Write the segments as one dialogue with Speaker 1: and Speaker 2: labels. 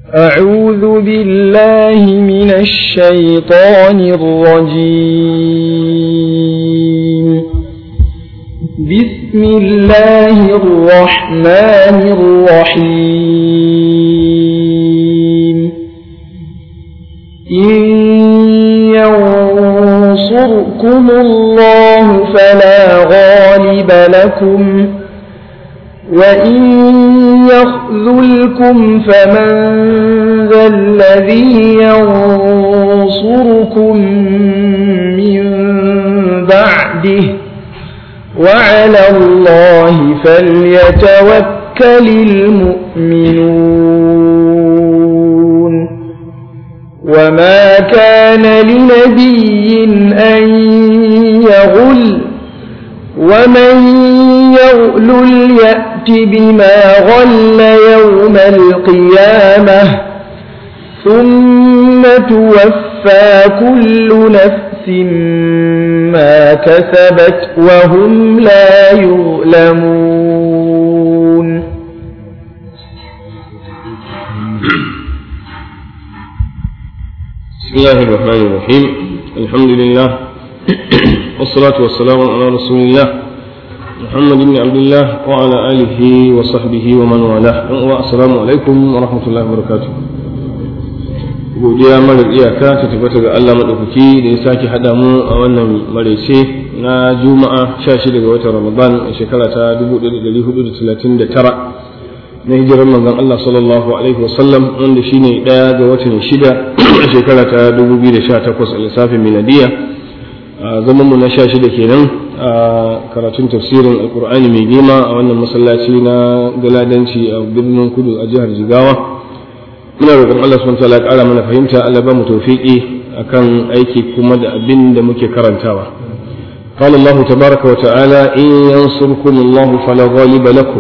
Speaker 1: أعوذ بالله من الشيطان الرجيم بسم الله الرحمن الرحيم إن ينصركم الله فلا غالب لكم وإن يخذلكم فمن ذا الذي ينصركم من بعده وعلى الله فليتوكل المؤمنون وما كان لنبي أن يغل ومن يغل يأت بما غل يوم القيامة ثم توفى كل نفس ما كسبت وهم لا يظلمون
Speaker 2: بسم الله الرحمن الرحيم الحمد لله والصلاة والسلام على رسول الله محمد بن عبد الله وعلى آله وصحبه ومن والاه والسلام عليكم ورحمة الله وبركاته godiya marar iyaka ta tabbata ga Allah maɗaukaki da ya sake haɗa mu a wannan maraice na juma'a 16 ga watan ramadan a shekara ta 1439 na hijirar manzon Allah sallallahu alaihi wasallam wanda shine ɗaya ga watan shida a shekara ta 2018 a lissafin miladiya a zaman mu na 16 kenan a karatun tafsirin alkur'ani mai girma a wannan masallaci na galadanci a birnin kudu a jihar jigawa muna roƙon Allah subhanahu wataala ƙara mana fahimta Allah ba mu tawfiqi akan aiki kuma da abin da muke karantawa قال الله تبارك وتعالى إن ينصركم الله فلا غالب لكم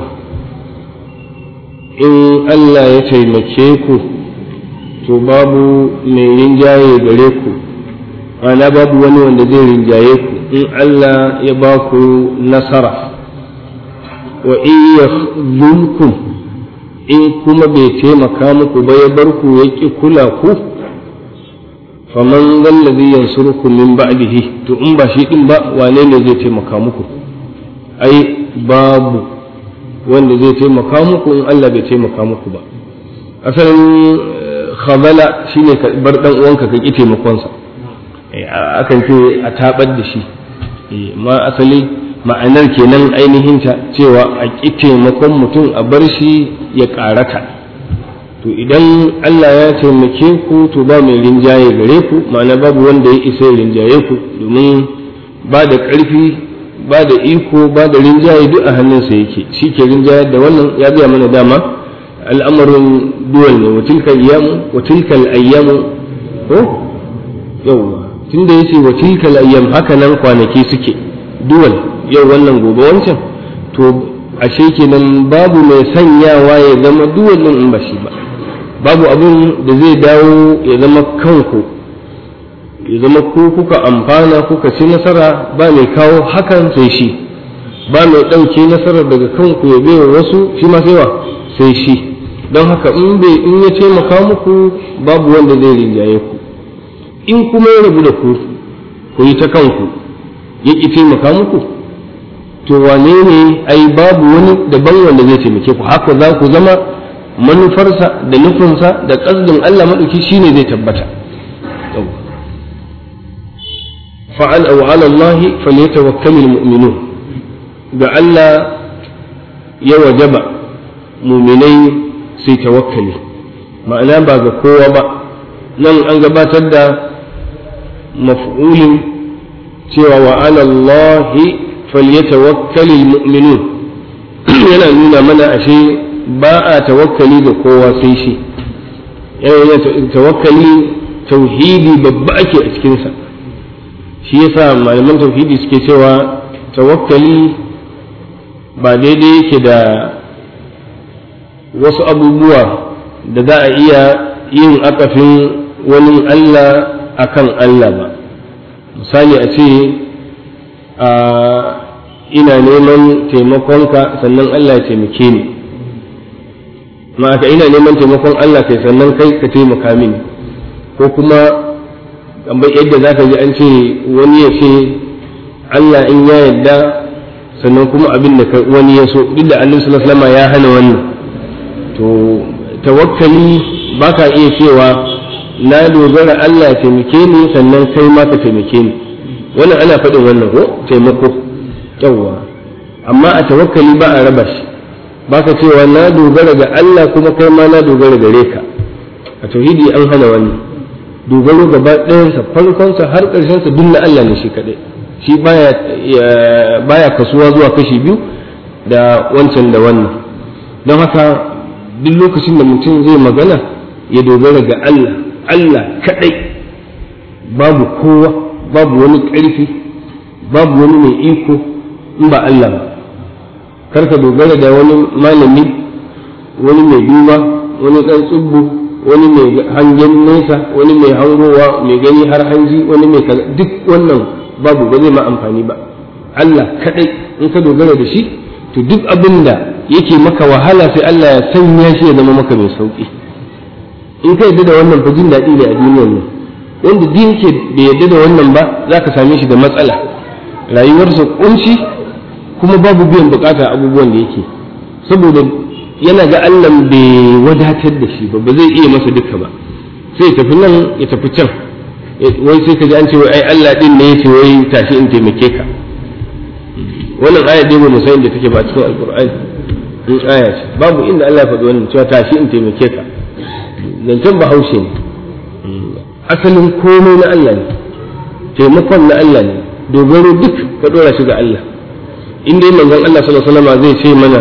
Speaker 2: إن ألا يتيمكيكم تباب من رنجاي غريكم أنا باب وني وندي رنجايكم إن ألا يباكو نصرة وإن يخذلكم in kuma bai taimaka muku ba ya bar ku ya ƙi kula ku faman zallazi yansurukum min ba'dihi to in ba shi din ba wane ne zai taimaka muku ai babu wanda zai taimaka muku in Allah bai taimaka muku ba asalin khabala shine ka bar dan uwanka ka ƙi taimakonsa akan ce a tabar da shi ma asali ma'anar kenan ainihin ta cewa a ƙi taimakon mutum a bar shi ya ƙarata to idan Allah ya taimake ku to ba mai rinjaye gare ku ma'ana babu wanda ya isa rinjaye ku domin ba da ƙarfi ba da iko ba da rinjaye duk a hannunsa yake shi ke rinjaye da wannan ya biya mana dama al'amarin duwal ne wa tilkal ayyamu wa tilkal ayyamu ko yawwa tunda yace wa tilkal ayyam haka nan kwanaki suke duwal yau wannan gobe wancan to ashe kenan babu mai sanyawa ya zama duwallin in ba shi ba babu abin da zai dawo ya zama kanku ya zama ku kuka amfana kuka ci nasara ba mai kawo hakan sai shi ba mai ɗauke nasarar daga kanku ya bai wasu shi ma sai wa sai shi don haka in bai in ya taimaka muku babu wanda zai rinjaye ku in kuma ya rabu da ku ku yi ta kanku ya ƙi taimaka muku to wane ne ai babu wani daban wanda zai taimake ku haka za ku zama manufarsa da nufinsa da ƙasdin Allah maɗauki shine zai tabbata fa'al aw ala Allah falyatawakkalul mu'minun ga Allah ya wajaba mu'minai sai tawakkali ma'ana ba ga kowa ba nan an gabatar da maf'ulin cewa wa ala Allah falyatawakkalul mu'minun yana nuna mana ashe ba a tawakkali ga kowa sai shi yana tawakkali tauhidi babba ake a cikinsa shi yasa malaman tauhidi suke cewa tawakkali ba daidai yake da wasu abubuwa da za a iya yin akafin wani Allah akan Allah ba misali a ce a ina neman taimakonka sannan Allah ya taimake ni ma ka ina neman taimakon Allah kai sannan kai ka taimaka mini ko kuma kamar yadda za ka ji an ce wani ya ce Allah in ya yarda sannan kuma abin da wani ya so duk da annabi sallallahu alaihi wasallam ya hana wannan to tawakkali ba ka iya cewa na dogara Allah ya taimake ni sannan kai ma ka taimake ni wannan ana faɗin wannan ko taimako yawwa amma a tawakkali ba a raba shi ba ka cewa na dogara ga Allah kuma kai ma na dogara gare ka a tauhidi an hana wannan dogaro gaba ɗayansa farkonsa har ƙarshensa duk na Allah ne shi kaɗai shi baya baya kasuwa zuwa kashi biyu da wancan da wannan don haka duk lokacin da mutum zai magana ya dogara ga Allah Allah kaɗai babu kowa babu wani ƙarfi babu wani mai iko in ba Allah ba karka dogara da wani malami wani mai duba wani ɗan tsubbu wani mai hangen nesa wani mai hangowa mai gani har hanji wani mai duk wannan babu ba zai ma amfani ba Allah kaɗai in ka dogara da shi to duk abin da yake maka wahala sai Allah ya sanya shi ya zama maka mai sauƙi in ka yadda da wannan fa jin daɗi ne a duniyar nan wanda din yake bai yadda da wannan ba za ka same shi da matsala rayuwarsa kunci kuma babu biyan bukata abubuwan da yake saboda yana ga Allah bai wadatar da shi ba ba zai iya masa duka ba sai ya tafi nan ya tafi can wai sai ka ji an ce wai ai Allah din ne yace wai tashi in taimake ka wannan aya dai ba mu san da take ba cikin alqur'ani in aya ce babu inda Allah ya faɗi wannan cewa tashi in taimake ka zancen bahaushe ne asalin komai na Allah ne taimakon na Allah ne dogaro duk ka dora shi ga Allah in dai manzon Allah sallallahu alaihi wasallam zai ce mana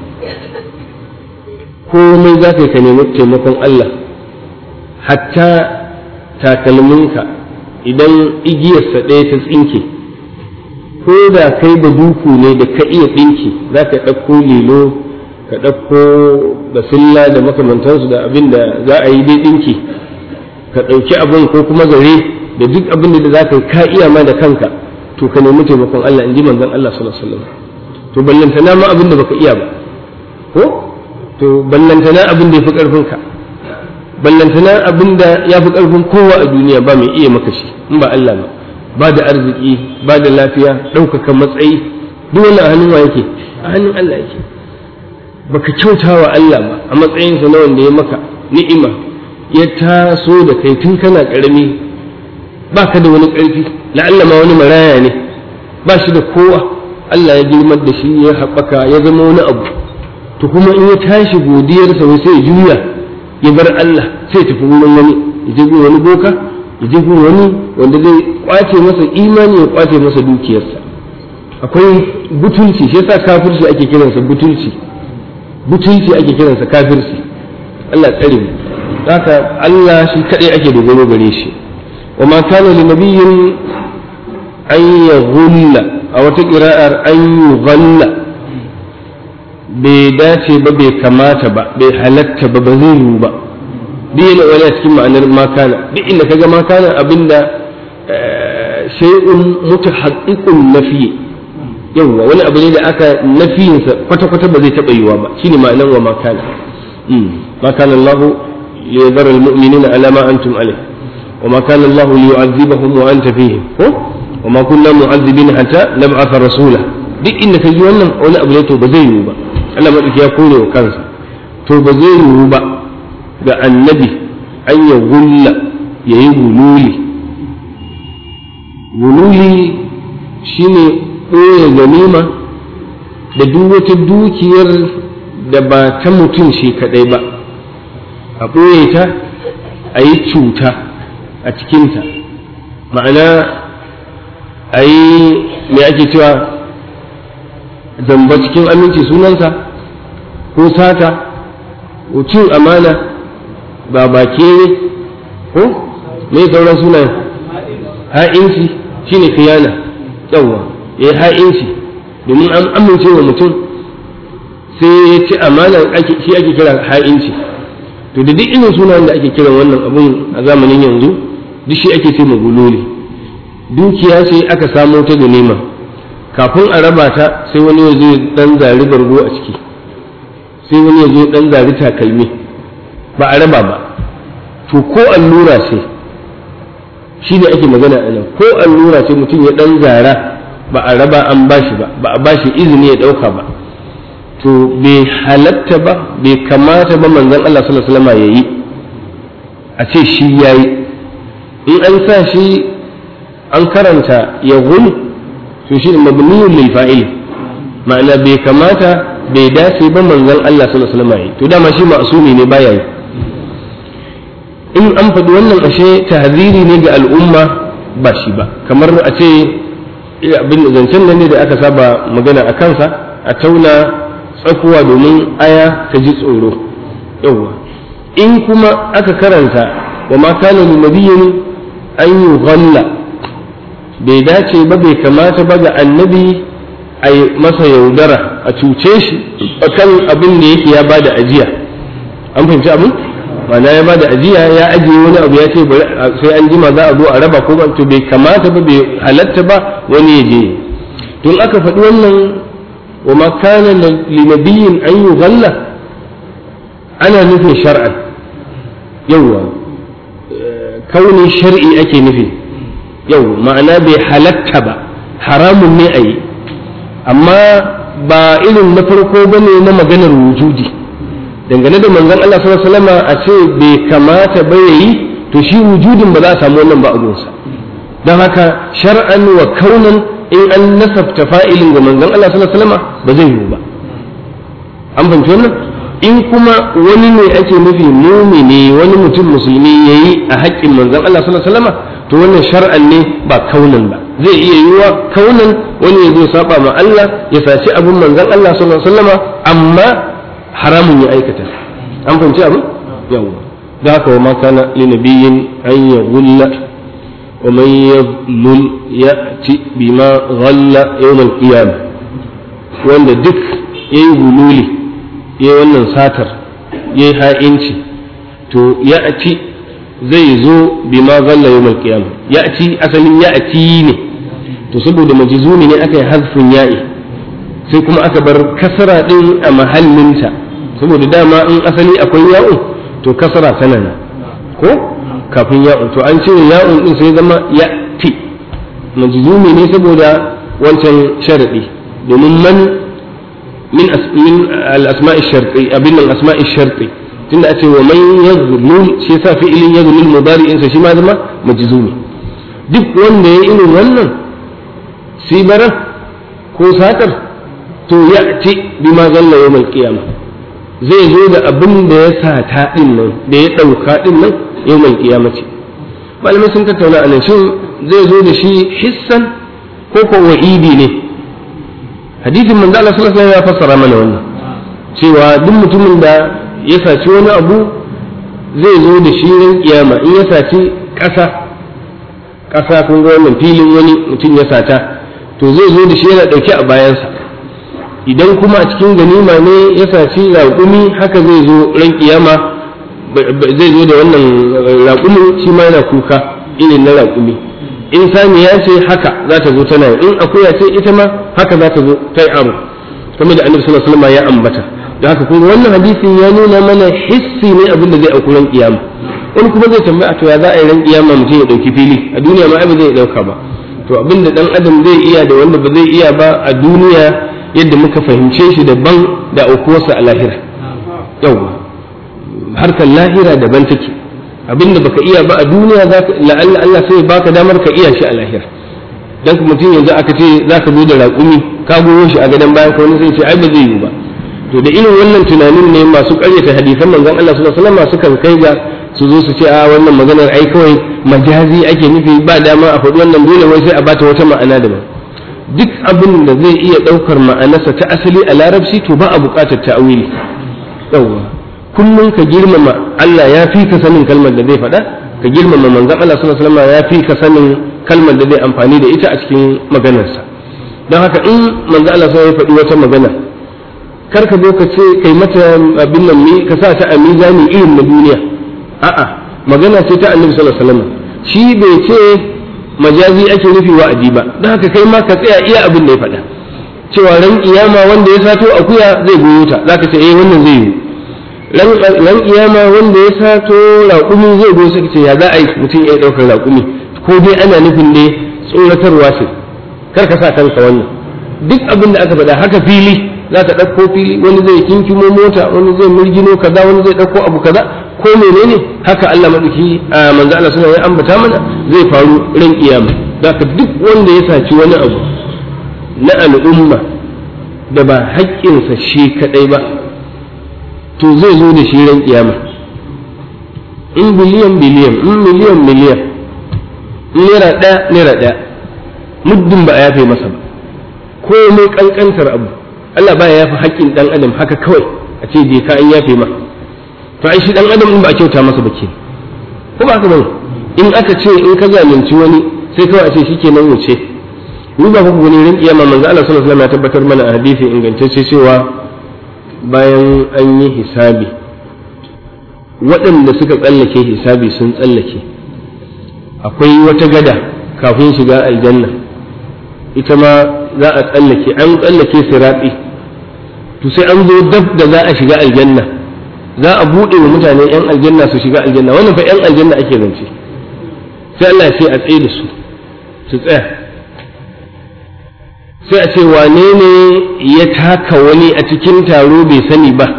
Speaker 2: komai za ka ka nemi taimakon Allah hatta takalminka idan igiyarsa ɗaya ta tsinke ko da kai da duku ne da ka iya ɗinki za ka ɗauko lilo ka ɗauko basilla da makamantansu da abin da za a yi dai ɗinki ka ɗauki abin ko kuma zare da duk abin da za ka ka iya ma da kanka to ka nemi taimakon Allah in ji manzon Allah sallallahu alaihi wasallam to ballantana ma abin da baka iya ba ko to ballantana abin da yafi karfin ka ballantana abin da yafi karfin kowa a duniya ba mai iya maka shi in ba Allah ba ba da arziki ba da lafiya ɗaukaka matsayi duk wani a hannun wa yake a hannun Allah yake baka kyauta wa Allah ba a matsayinsa na wanda ya maka ni'ima ya taso da kai tun kana ƙarami ba ka da wani ƙarfi la'alla ma wani maraya ne ba shi da kowa Allah ya girmar da shi ya haɓaka ya zama wani abu to kuma in ya tashi godiyarsa wai sai ya juya ya bar Allah sai ya tafi wurin wani ya je wani boka ya je wani wanda zai kwace masa imani ya kwace masa dukiyarsa akwai butulci shi yasa kafirci ake kiransa butulci butulci ake kiransa kafirci Allah tsare mu haka Allah shi kadai ake dogaro gare shi wa ma kana li nabiyyin an yaghulla a wata qira'ar an yughalla bai dace ba bai kamata ba bai halatta ba ba zai yiwu ba duk yana wani a cikin ma'anar makana duk inda kaga makana abinda shay'un mutahaqqiqun nafi yawwa wani abu ne da aka nafiyinsa kwata-kwata ba zai taɓa yiwa ba shine ma'anar wa makana ma kana Allah ليذر المؤمنين على ما أنتم عليه وما كان الله ليعذبهم وأنت فيهم وما كنا معذبين حتى نبعث رسولا duk inda ka ji wannan wani abu ne to ba zai yiwu ba Allah maɗauki ya kore wa kansa to ba zai yiwu ba ga annabi an ya gulla ya yi gululi gululi shine ɓoye ganima da duk wata dukiyar da ba ta mutum shi kaɗai ba a ɓoye ta a yi cuta a cikinta ma'ana a yi me ake cewa zamba cikin aminci sunansa ko sata ko cin amana ba bake ne ko me sauran sunan ha'inci shine khiyana yawa ya yi ha'inci domin an amince wa mutum sai ya ci amana shi ake kira ha'inci to da duk irin sunan da ake kiran wannan abun a zamanin yanzu duk shi ake ce maguloli dukiya ce aka samo ta ganima kafin a raba ta sai wani ya zai dan zari bargo a ciki sai wani ya zo dan zari takalmi ba a raba ba to ko allura ce shi ne ake magana a nan ko allura ce mutum ya dan zara ba a raba an bashi ba ba a bashi izini ya dauka ba to bai halatta ba bai kamata ba manzon Allah sallallahu alaihi wasallam yayi a ce shi yayi in an sa shi an karanta ya gul to shi ne mabniyun lil fa'il ma'ana bai kamata bai dace ba manzon Allah sallallahu alaihi wasallam yayi to dama shi ma'sumi ne baya yi in an faɗi wannan ashe tahziri ne ga al'umma ba shi ba kamar a ce abin zancen nan ne da aka saba magana a kansa a tauna tsakuwa domin aya ta ji tsoro yawwa in kuma aka karanta wa ma kana li nabiyyin an yughalla bai dace ba bai kamata ba ga annabi a masa yaudara a cuce shi akan abin da yake ya bada ajiya an fahimci abin ma'ana ya bada ajiya ya ajiye wani abu ya ce sai an jima za a zo a raba ko to bai kamata ba bai halatta ba wani ya je tun aka faɗi wannan wa ma kana li nabiyyin an yughalla ana nufin shar'an yawwa kauni shar'i ake nufi yau ma'ana bai halatta ba haramun ne a yi amma ba irin na farko ba ne na maganar wujudi dangane da manzon Allah sallallahu alaihi wasallam a ce bai kamata ba yayi to shi wujudin ba za a samu wannan ba abunsa don haka shar'an wa kaunan in an nasabta fa'ilin ga manzon Allah sallallahu alaihi wasallam ba zai yiwu ba an fahimci wannan in kuma wani ne ake nufi mumini wani mutum musulmi yayi a haƙƙin manzon Allah sallallahu alaihi wasallam to wannan shar'an ne ba kaunan ba zai iya yiwuwa kaunan wani ya zo saba ma Allah ya saci abin manzon Allah sallallahu alaihi wasallam amma haramun ya aikata an fahimci abin yawa da haka wa ma kana li nabiyyin an yaghulla wa man yadhlul ya'ti bima ghalla yawm al-qiyamah wanda duk yayi gululi yayi wannan satar yayi ha'inci to ya'ti zai zo bima ghalla yawm al-qiyamah ya'ti asalin ya'ti ne to saboda majzumi ne aka yi hazfin ya'i sai kuma aka bar kasara din a mahallinta saboda dama in asali akwai ya'un to kasara tana nan ko kafin ya'un to an ce ya'un din sai zama ya'ti majzumi ne saboda wancan sharadi domin man min min al-asma'i sharti abin al-asma'i sharti tunda a ce wa man yazlul shi yasa fi'ilin yazlul mudari'in sa shi ma zama majzumi duk wanda ya irin wannan sibarar ko satar to ya ci bima zalla yawmal qiyamah zai zo da abin da ya sata din nan da ya dauka din nan yawmal qiyamah ce malamai sun tattauna anan shin zai zo da shi hissan ko ko wa'idi ne hadisin manzo Allah sallallahu alaihi wasallam ya fassara mana wannan cewa duk mutumin da ya saci wani abu zai zo da shi ran kiyama in ya saci ƙasa ƙasa kun ga wannan filin wani mutum ya sata to zai zo da shi yana ɗauke a bayansa idan kuma a cikin ganima ne ya saci raƙumi haka zai zo ran kiyama zai zo da wannan raƙumin shi ma yana kuka irin na raƙumi in saniya ce haka za ta zo tana in akuya ce ita ma haka za ta zo ta yi abu kamar da annabi sallallahu alaihi wasallam ya ambata da haka kuma wannan hadisin ya nuna mana hissi ne abin da zai auku ran kiyama in kuma zai tambaya to ya za a yi ran kiyama mutum ya dauki fili a duniya ma ba zai dauka ba to abin da dan adam zai iya da wanda ba zai iya ba a duniya yadda muka fahimce shi daban da aukuwarsa a lahira yawwa harkar lahira daban take abin da baka iya ba a duniya la'alla Allah sai baka damar ka iya shi a lahira dan mutum yanzu aka ce zaka zo da raƙumi ka goyo shi a gadon bayan ka wani zai ce ai ba zai yi ba to da irin wannan tunanin ne masu ƙaryata hadisan manzon Allah sallallahu alaihi wasallam sukan kai ga su zo su ce a wannan maganar ai kawai majazi ake nufi ba dama a faɗi wannan dole wai sai a bata wata ma'ana daban duk abin da zai iya ɗaukar ma'anarsa ta asali a larabci to ba a buƙatar ta'awili yawwa kullum ka girmama Allah ya fi ka sanin kalmar da zai faɗa ka girmama manzon Allah sallallahu alaihi wasallam ya fi ka sanin kalmar da zai amfani da ita a cikin maganarsa don haka in manzon Allah sai ya faɗi wata magana kar ka zo ka ce kai mata abin nan ne ka sa ta a mizani irin na duniya a'a magana ce ta annabi sallallahu alaihi wasallam shi bai ce majazi ake nufi wa'adi ba don haka kai ma ka tsaya iya abin da ya faɗa cewa ran kiyama wanda ya sato akuya zai goyo ta zaka ce eh wannan zai yi ran kiyama wanda ya sato raƙumi zai goyo sai ce ya za a yi mutum ya ɗaukar raƙumi ko dai ana nufin ne tsoratarwa ce kar ka sa kanka wannan duk abin da aka faɗa haka fili za ka ɗauko fili wani zai kinkimo mota wani zai mirgino kaza wani zai ɗauko abu kaza ko menene haka Allah madauki a manzo Allah suna ya ambata mana zai faru ran kiyama zaka duk wanda ya saci wani abu na al'umma da ba haƙƙinsa shi kaɗai ba to zai zo da shi ran kiyama in biliyan biliyan in miliyan miliyan in naira ɗaya naira ɗaya muddin ba a yafe masa ba komai ƙanƙantar abu Allah ba ya yafi haƙƙin ɗan adam haka kawai a ce je ka an yafe ma to ai shi ɗan adam in ba a kyauta masa ba ke ko ba haka bane in aka ce in ka zalunci wani sai kawai a ce shikenan wuce ni ba ku gani rin kiyama manzo Allah sallallahu alaihi wasallam ya tabbatar mana a hadisi ingantacce cewa bayan an yi hisabi waɗanda suka tsallake hisabi sun tsallake akwai wata gada kafin shiga aljanna ita ma za a tsallake an tsallake siraɗi to sai an zo dab da za a shiga aljanna za a buɗe wa mutane 'yan aljanna su shiga aljanna wannan fa 'yan aljanna ake zance sai Allah ya ce a tsaye da su su tsaya sai a ce wane ne ya taka wani a cikin taro bai sani ba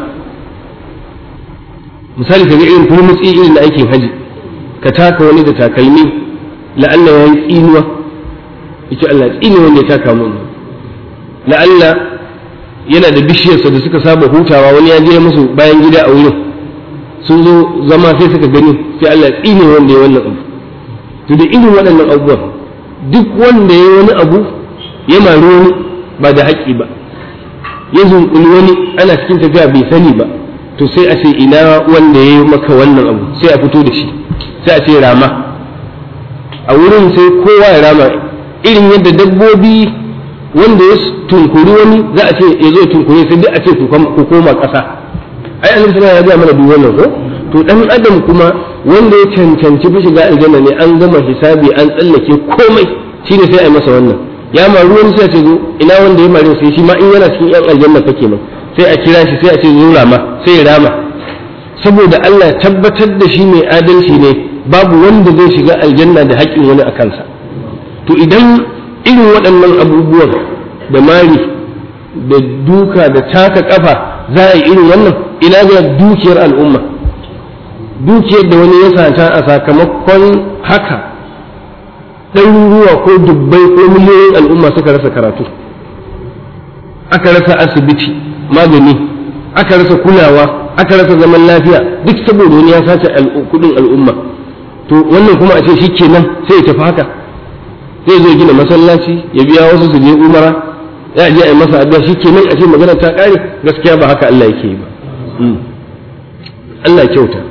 Speaker 2: misali ka ga irin turmutsi irin da aikin haji ka taka wani da takalmi la'alla ya yi tsinuwa yace Allah tsine wanda ya taka mun la'alla yana da bishiyarsa da suka saba hutawa wani ya je musu bayan gida a wurin sun zo zama sai suka gani sai Allah tsine wanda ya wannan abu to da irin waɗannan abubuwan duk wanda ya wani abu ya mari wani ba da haƙƙi ba ya zunkuli wani ana cikin tafiya bai sani ba to sai a ce ina wanda ya yi maka wannan abu sai a fito da shi sai a ce rama a wurin sai kowa ya rama irin yadda dabbobi wanda ya tunkuri wani za a ce ya zo tunkuri sai duk a ce ku koma ƙasa ai annabi sallallahu ya mana duk wannan ko to dan adam kuma wanda ya cancanci fi shiga aljanna ne an gama hisabi an tsallake komai shine sai a yi masa wannan ya maru wani sai a ce zo ina wanda ya mare sai shi ma in yana cikin yan aljanna fa kenan sai a kira shi sai a ce zo rama sai ya rama saboda Allah tabbatar da shi mai adalci ne babu wanda zai shiga aljanna da haƙƙin wani a kansa to idan irin waɗannan abubuwan da mari da duka da taka ƙafa za a yi irin wannan ina ga dukiyar al'umma dukiyar da wani ya sata a sakamakon haka ɗaruruwa ko dubbai ko miliyoyin al'umma suka rasa karatu aka rasa asibiti magani aka rasa kulawa aka rasa zaman lafiya duk saboda wani ya sace kudin al'umma to wannan kuma a ce shi kenan sai ya tafi haka zai zo gina masallaci ya biya wasu su je umara ya je a yi masa addu'a shi kenan a ce magana ta kare gaskiya ba haka Allah yake yi ba Allah kyauta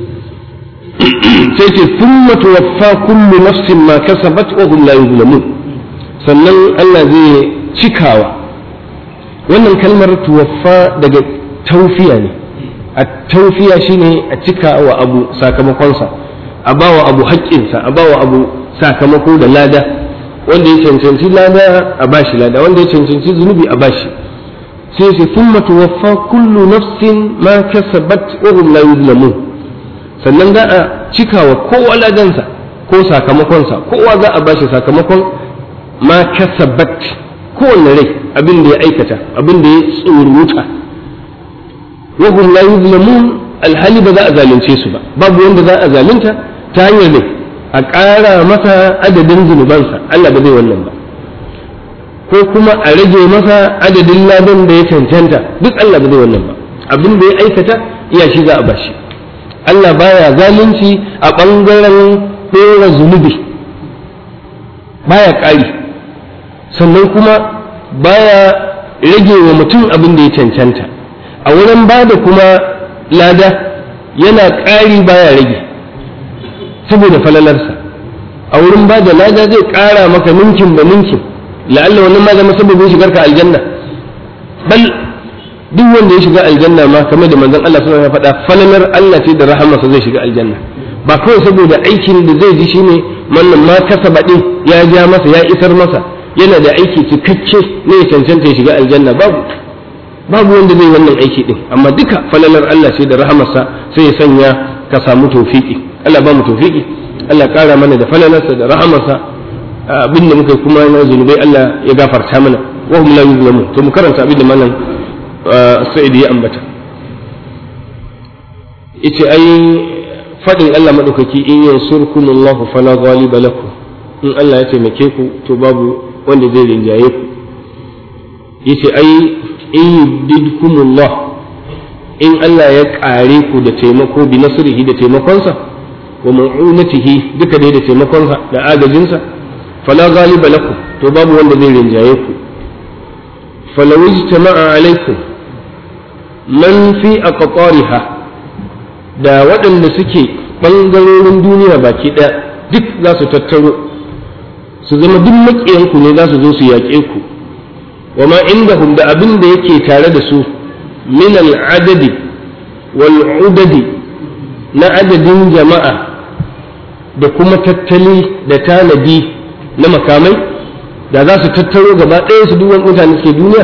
Speaker 2: sai ce thumma tuwaffa kullu nafsin ma kasabat wa hum la yuzlamun sannan Allah zai cikawa wannan kalmar tuwaffa daga taufiya ne a taufiya shine a cika wa abu sakamakonsa a bawa abu haƙƙinsa a bawa abu sakamako da lada wanda ya cancanci lada a bashi lada wanda ya cancanci zunubi a bashi sai sai thumma tuwaffa kullu nafsin ma kasabat wa hum la yuzlamun sannan za a cika wa kowa ladansa ko sakamakonsa kowa za a bashi sakamakon ma kasabat kowanne rai abin da ya aikata abin da ya tsoruta wa hum la yuzlamun alhali ba za a zalunce su ba babu wanda za a zalunta ta hanyar ne a ƙara masa adadin zunubansa Allah ba zai wannan ba ko kuma a rage masa adadin ladan da ya cancanta duk Allah ba zai wannan ba abin da ya aikata iya shi za a bashi Allah baya zalunci a ɓangaren ɗora zunubi baya ƙari sannan kuma baya rage wa mutum abin da ya cancanta a wurin ba da kuma lada yana ƙari baya rage saboda falalarsa a wurin ba da lada zai ƙara maka ninkin ba ninkin la'alla wannan ma zama sababin shigar ka aljanna bal duk wanda ya shiga aljanna ma kamar da manzon Allah sallallahu alaihi wasallam ya faɗa falalar Allah ce da rahamarsa zai shiga aljanna ba kawai saboda aikin da zai ji shine wannan ma kasaba din ya ja masa ya isar masa yana da aiki cikakke ne ya cancanta ya shiga aljanna babu babu wanda zai wannan aiki din amma duka falalar Allah ce da rahamarsa sai ya sanya ka samu tawfiki Allah ba mu tawfiki Allah kara mana da falalarsa da rahamarsa abin da muka kuma na zunubai Allah ya gafarta mana wa hum la yuzlamun to mu karanta abin da malam Sa'id ya ambata yace ai fadin Allah madaukaki in yansurkumullahu fala ghaliba lakum in Allah ya taimake ku to babu wanda zai rinjaye ku yace ai in yubdidkumullah in Allah ya kare ku da taimako bi nasrihi da taimakonsa wa mu'unatihi duka dai da taimakonsa da agajinsa fala ghaliba lakum to babu wanda zai rinjaye ku falaw ijtama'a alaikum man fi aqtariha da waɗanda suke ɓangarorin duniya baki ɗaya duk za su tattaro su zama duk maƙiyanku ne za su zo su yaƙe ku wa ma indahum da abin da yake tare da su min al'adadi wal udadi na adadin jama'a da kuma tattali da tanadi na makamai da za su tattaro gaba ɗaya su duk mutane suke duniya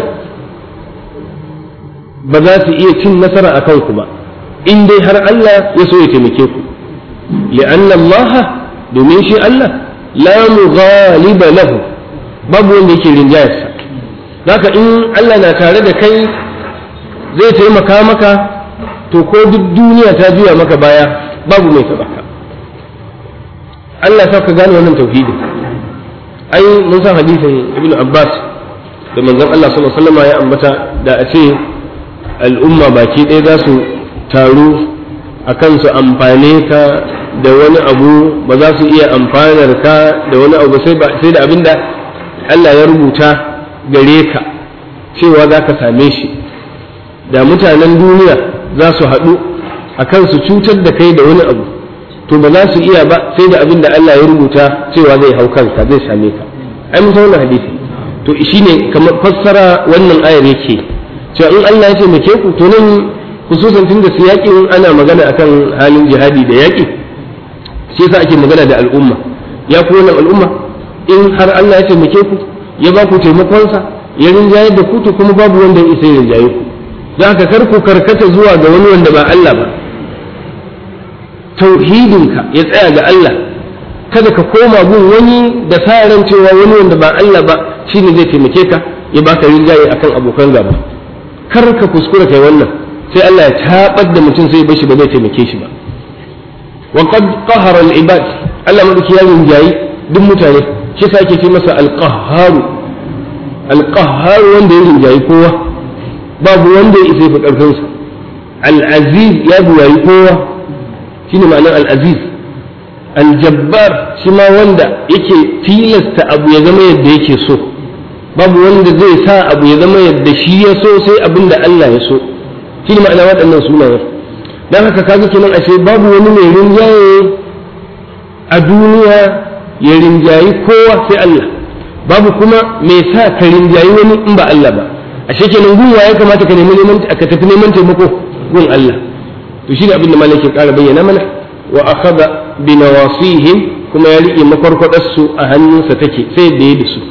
Speaker 2: ba za su iya cin nasara a kanku ba in dai har Allah ya so ya taimake ku li'anna Allah domin shi Allah la mughaliba lahu babu wanda yake rinjayarsa haka in Allah na tare da kai zai taimaka maka to ko duk duniya ta juya maka baya babu mai taɓa ka Allah sa ka gane wannan tauhidi ai mun san hadisin Ibn Abbas da manzon Allah sallallahu alaihi wasallam ya ambata da a ce al'umma baki ɗaya za su taru a kan su amfane ka da wani abu ba za su iya amfanar ka da wani abu sai da abin da Allah ya rubuta gare ka cewa za ka same shi da mutanen duniya za su haɗu a kan su cutar da kai da wani abu to ba za su iya ba sai da abin da Allah ya rubuta cewa zai hau kanka zai same ka ai mun wannan hadisi to shine kamar fassara wannan ayar yake cewa in Allah ya taimake ku to nan khususan tunda siyakin ana magana akan halin jihadi da yaƙi shi yasa ake magana da al'umma ya ku wannan al'umma in har Allah ya taimake ku ya ba ku taimakonsa ya rinjaye da ku to kuma babu wanda ya isa ya rinjaye ku don haka kar ku karkata zuwa ga wani wanda ba Allah ba tauhidinka ya tsaya ga Allah kada ka koma gun wani da sa ran cewa wani wanda ba Allah ba shine zai taimake ka ya baka rinjaye akan abokan gaba kar ka kuskura kai wannan sai Allah ya tabar da mutum sai bashi ba zai taimake shi ba wa qad qahara al ibad Allah madauki ya rinjayi duk mutane shi sa ake ce masa al qahharu al qahharu wanda ya rinjayi kowa babu wanda ya isa fi karfin sa al aziz ya buwayi kowa shine ma'anar al aziz al jabbar shi ma wanda yake tilasta abu ya zama yadda yake so babu wanda zai sa abu ya zama yadda shi ya so sai abin da Allah ya so shi ne ma'ana waɗannan sunayen don haka kaga kenan ashe babu wani mai rinjaye a duniya ya rinjayi kowa sai Allah babu kuma mai sa ka rinjayi wani in ba Allah ba ashe kenan gunwa ya kamata ka nemi neman ka tafi neman taimako gun Allah to shi ne abin da malaka ƙara bayyana mana wa akhadha bi nawasihim kuma ya riƙe makwarkwadarsu a hannunsa take sai da ya da su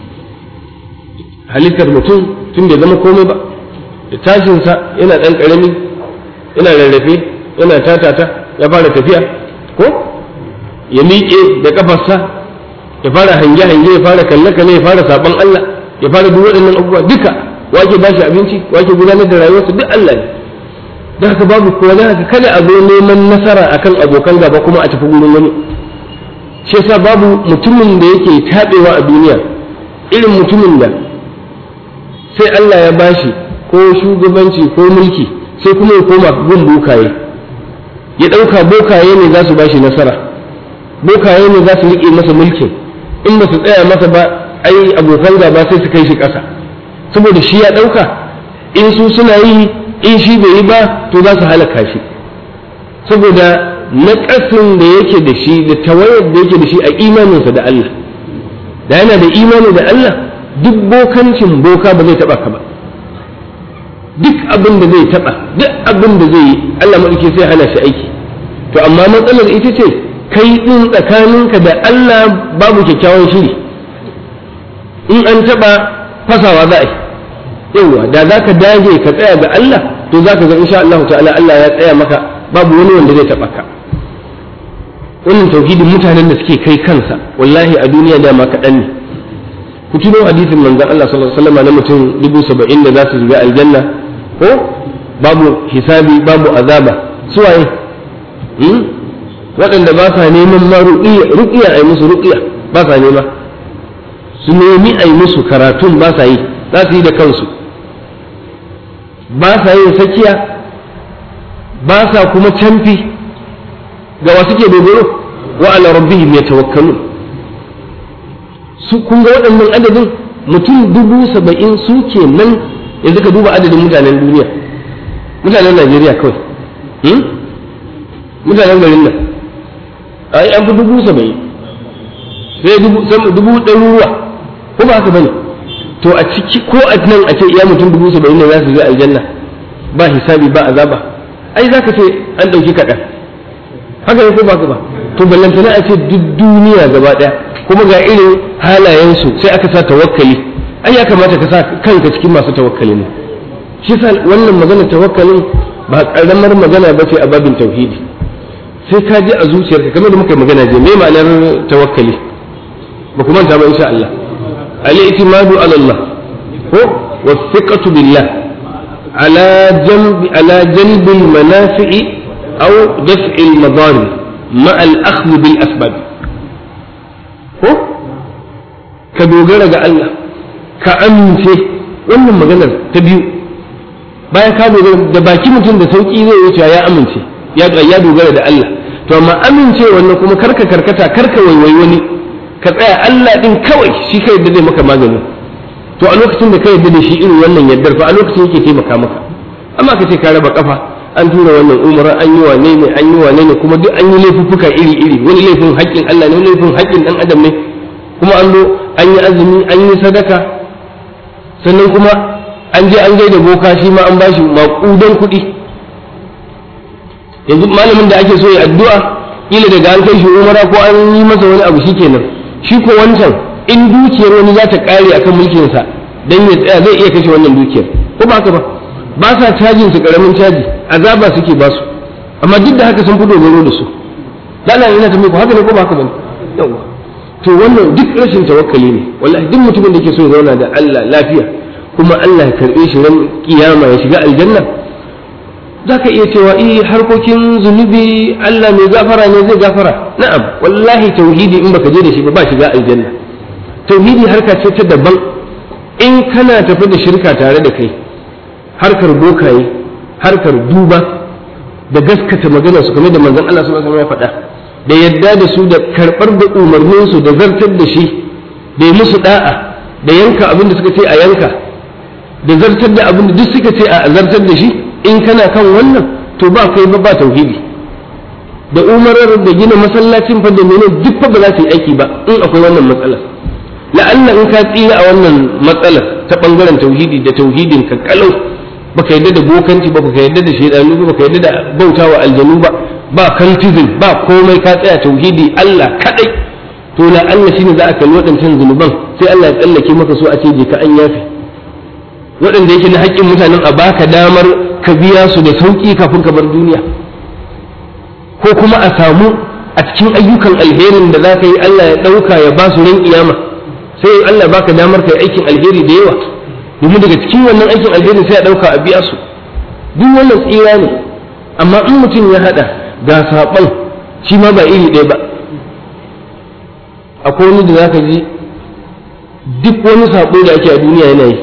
Speaker 2: halittar mutum tun bai zama komai ba da tashinsa yana ɗan ƙarami yana rarrafe yana tatata ya fara tafiya ko ya miƙe da ƙafarsa ya fara hange-hange ya fara kalle-kalle ya fara saɓon Allah ya fara duk waɗannan abubuwa duka wake ba shi abinci wake gudanar da rayuwarsa duk Allah ne da haka babu kowa da haka kada a zo neman nasara akan abokan gaba kuma a tafi gurin wani shi yasa babu mutumin da yake taɓewa a duniya irin mutumin da sai Allah ya bashi ko shugabanci ko mulki sai kuma ya koma gun bokaye ya ɗauka bokaye ne za su bashi nasara bokaye ne za su riƙe masa mulkin in ba su tsaya masa ba ai abokan gaba sai su kai shi ƙasa saboda shi ya ɗauka in su suna yi in shi bai yi ba to za su halaka shi saboda naƙasin da yake da shi da tawayar da yake da shi a imaninsa da Allah da yana da imani da Allah duk bokancin boka ba zai taba ka ba duk abin da zai taba duk abin da zai yi Allah madauki sai hana shi aiki to amma matsalar ita ce kai din tsakaninka da Allah babu kyakkyawan shiri in an taɓa fasawa za a yi yawa da za ka dage ka tsaya ga Allah to za ka ga insha Allah ta'ala Allah ya tsaya maka babu wani wanda zai taɓa ka wannan tauhidin mutanen da suke kai kansa wallahi a duniya dama kaɗan ne ku tuno hadisin manzon Allah sallallahu alaihi wasallam na mutum dubu saba'in da za su shiga aljanna ko babu hisabi babu azaba su waye waɗanda ba sa neman ma ruƙiya a yi musu ruƙiya ba sa nema su nemi a yi musu karatun ba sa yi za su yi da kansu ba sa yin sakiya ba sa kuma canfi ga wasu ke dogaro wa ala rabbihim yatawakkalun su kun ga waɗannan adadin mutum dubu saba'in su ke nan yanzu ka duba adadin mutanen duniya mutanen najeriya kawai mutanen garin nan ai an fi dubu saba'in sai dubu ɗaruruwa ko ba haka bane to a ciki ko a nan a ce iya mutum dubu saba'in ne za su je aljanna ba hisabi ba azaba ai za ka ce an ɗauki kaɗan haka ne ko ba ba to ballantana a ce duk duniya gaba ɗaya kuma ga irin halayensu sai aka sa tawakkali ai ya kamata ka sa kanka cikin masu tawakkali ne shi sa wannan magana tawakkalin ba karamar magana ba ce a babin tauhidi sai ka ji a zuciyarka kamar da muka yi magana je me ma'anar tawakkali ba kuma ta ba insha Allah al-i'timadu ala Allah ko wasiqatu billah ala janb ala janb al-manafi'i aw daf'i al-madari ma al-akhdh bil asbab ko ka dogara ga Allah ka amince wannan maganar ta biyu bayan ka dogara da baki mutum da sauki zai wuce ya amince ya dogara da Allah to amma amince wannan kuma karka karkata karka waiwai wani ka tsaya Allah din kawai shi kai da zai maka magani to a lokacin da ka yarda da shi irin wannan yaddar fa a lokacin yake taimaka maka amma ka ce ka raba kafa an tura wannan umara an yi wane ne an yi wane ne kuma duk an yi laifuffuka iri iri wani laifin haƙƙin Allah ne wani laifin haƙƙin dan adam ne kuma an zo an yi azumi an yi sadaka sannan kuma an je an gaida boka shi ma an bashi maƙudan kuɗi yanzu malamin da ake so ya addu'a kila daga an kai shi umara ko an yi masa wani abu shikenan shi ko wancan in dukiyar wani za ta kare akan mulkinsa dan ya tsaya zai iya kashe wannan dukiyar ko ba haka ba ba sa cajin su karamin caji azaba suke ba su amma duk da haka sun fi dogaro da su dala ina ta muku haka ne ko ba haka bane yawa to wannan duk rashin tawakkali ne wallahi duk mutumin da ke so ya zauna da Allah lafiya kuma Allah ya karbe shi ran kiyama ya shiga aljanna za ka iya cewa eh harkokin zunubi Allah mai gafara ne zai gafara na'am wallahi tauhidi in baka je da shi ba ba shiga aljanna tauhidi harka ce ta daban in kana tafi da shirka tare da kai harkar bokaye harkar duba da gaskata magana su kamar da manzon Allah sallallahu alaihi wasallam ya faɗa da yadda da su da karɓar da umarnin su da zartar da shi da yi musu da'a da yanka abin da suka ce a yanka da zartar da abin da duk suka ce a zartar da shi in kana kan wannan to ba kai ba ba tauhidi da umarar da gina masallacin fa da menene duk fa ba za su yi aiki ba in akwai wannan matsalar la'alla in ka tsira a wannan matsalar ta bangaren tauhidi da tauhidin ka kalau baka yadda da bokanci ba baka yadda da shaidanu ba baka yadda da bautawa aljanu ba ba cultism ba komai ka tsaya tauhidi Allah kadai to la'alla shine za a kalli waɗancan zunuban sai Allah ya tsallake maka so a ce je ka an yafe waɗanda yake na haƙƙin mutanen a baka damar ka biya su da sauƙi kafin ka bar duniya ko kuma a samu a cikin ayyukan alherin da za ka yi Allah ya ɗauka ya ba su ran kiyama sai Allah baka damar ka yi aikin alheri da yawa domin daga cikin wannan aikin alherin sai a ɗauka a biya su duk wannan tsira ne amma in mutum ya haɗa ga saɓon shi ma ba iri ɗaya ba akwai wani da za ka ji duk wani saɓo da ake a duniya yana yi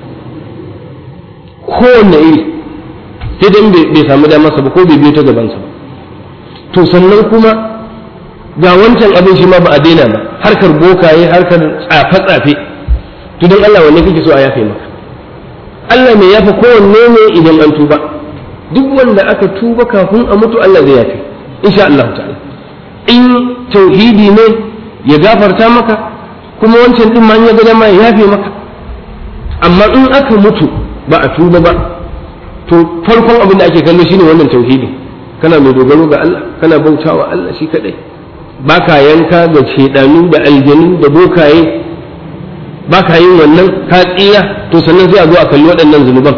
Speaker 2: kowanne iri sai dan bai samu damarsa ba ko bai biyo ta gabansa ba to sannan kuma ga wancan abin shi ma ba a daina ba harkar bokaye harkar tsafe-tsafe to don Allah wanne kake so a yafe maka Allah mai yafe kowanne ne idan an tuba duk wanda aka tuba kafin a mutu Allah zai yafe insha Allah ta'ala in tauhidi ne ya gafarta maka kuma wancan din ma ya ga dama ya yafe maka amma in aka mutu ba a tuba ba to farkon abin da ake kallo shine wannan tauhidi kana mai dogaro ga Allah kana bautawa Allah shi kadai baka yanka da shedanu da aljanu da bokaye ba ka yin wannan ka tsira to sannan sai a zo a kalli waɗannan zunuban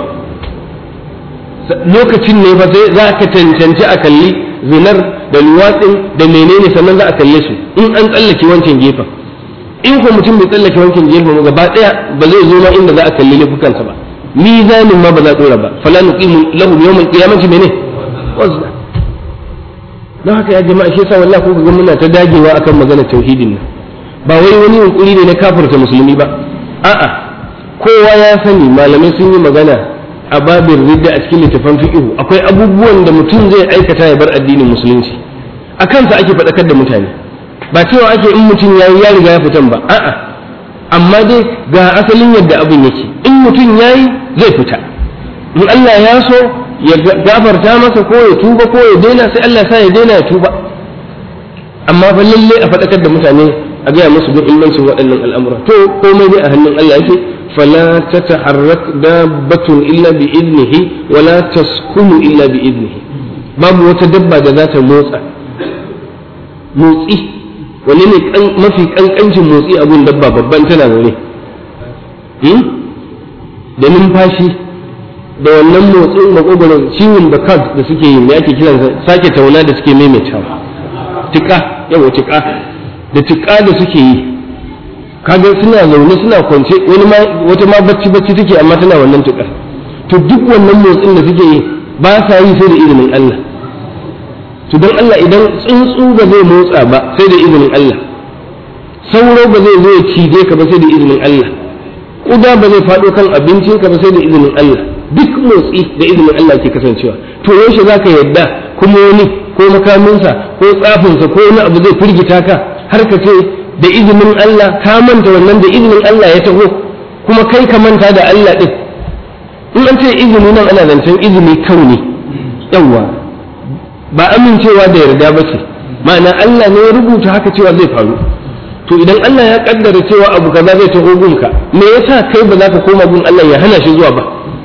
Speaker 2: lokacin ne fa sai za ka cancanci a kalli zinar da luwatsin da menene sannan za a kalle su in an tsallake wancan gefen in ko mutum bai tsallake wancan gefen ba gaba ɗaya ba zai zo ma inda za a kalli laifukansa ba mizanin ma ba za a ɗora ba fala nuqimu lahum yawmal qiyamati mene wazna don haka ya jama'a shi yasa wallahi ko ga muna ta dagewa akan magana tauhidin nan ba wai wani yunkuri ne na kafirta musulmi ba a'a kowa ya sani malamai sun yi magana a babin ridda a cikin littafan fiqhu akwai abubuwan da mutum zai aikata ya bar addinin musulunci a kansa ake faɗakar da mutane ba cewa ake in mutum ya ya riga ya fitan ba a'a amma dai ga asalin yadda abin yake in mutum yayi zai fita in Allah ya so ya gafarta masa ko ya tuba ko ya daina sai Allah sa ya daina ya tuba amma fa lalle a faɗakar da mutane a gaya musu muhimmancin waɗannan al'amura to komai ne a hannun Allah yake fala tataharrak dabbatun illa bi idnihi wala taskunu illa bi idnihi babu wata dabba da za ta motsa motsi wani ne mafi kankancin motsi abun dabba babban tana zaune da numfashi da wannan motsin makogoron ciwon da kan da suke yi ake kiransa sake tauna da suke maimaitawa tika yawa tika da tika da suke yi kaga suna zaune suna kwance wani ma wata ma bacci bacci take amma tana wannan tika to duk wannan motsin da suke yi ba sa yi sai da izinin Allah to don Allah idan tsuntsu ba zai motsa ba sai da izinin Allah sauro ba zai zo ya cije ka ba sai da izinin Allah kuda ba zai faɗo kan abincinka ba sai da izinin Allah duk motsi da izinin Allah ke kasancewa to yaushe za ka yadda kuma wani ko makaminsa ko tsafinsa ko wani abu zai firgita ka har ka ce da izinin Allah ka manta wannan da izinin Allah ya taho kuma kai ka manta da Allah din in an ce izini nan ana zancen izini kauni yawa ba amincewa da yarda ba ce ma'ana Allah ne ya rubuta haka cewa zai faru to idan Allah ya kaddara cewa abu kaza zai taho gunka me yasa kai ba za ka koma gun Allah ya hana shi zuwa ba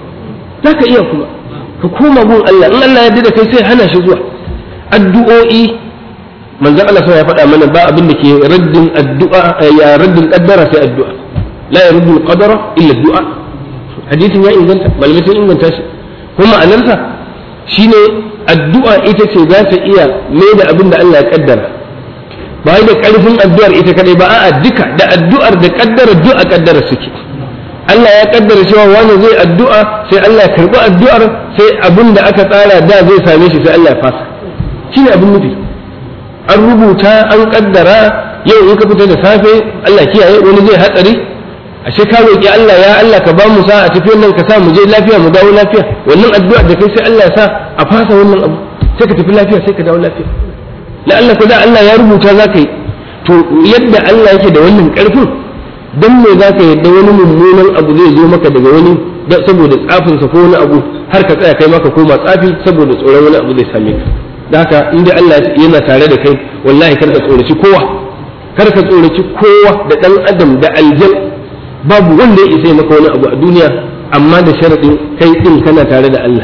Speaker 2: za ka iya kuma ka koma gun Allah in Allah ya da kai sai hana shi zuwa addu'o'i manzon Allah sai ya faɗa mana ba abin da ke raddin addu'a ya raddin qaddara sai addu'a la yaruddu qadara illa addu'a hadisin ya inganta malamai sun inganta shi kuma ma'anarsa shine addu'a ita ce za ta iya mai da abin da Allah ya kaddara ba da karfin addu'ar ita kadai ba a'a duka da addu'ar da kaddara du'a kaddara suke Allah ya kaddara cewa wani zai addu'a sai Allah ya karbi addu'ar sai abin da aka tsara da zai same shi sai Allah ya fasa shine abin nufi an rubuta an kaddara yau in ka fita da safe Allah kiyaye wani zai hatsari ashe ka roki Allah ya Allah ka ba mu sa a tafiyar nan ka sa mu je lafiya mu dawo lafiya wannan addu'ar da kai sai Allah ya sa a fasa wannan abu sai ka tafi lafiya sai ka dawo lafiya la Allah ko da Allah ya rubuta za ka yi to yadda Allah yake da wannan karfin dan me za ka yadda wani mummunan abu zai zo maka daga wani saboda tsafinsa ko wani abu har ka tsaya kai maka koma tsafi saboda tsoron wani abu zai same ka da haka in dai Allah yana tare da kai wallahi kar ka tsoraci kowa kar ka tsoraci kowa da dan adam da aljan babu wanda ya isa maka wani abu a duniya amma da sharadin kai din kana tare da Allah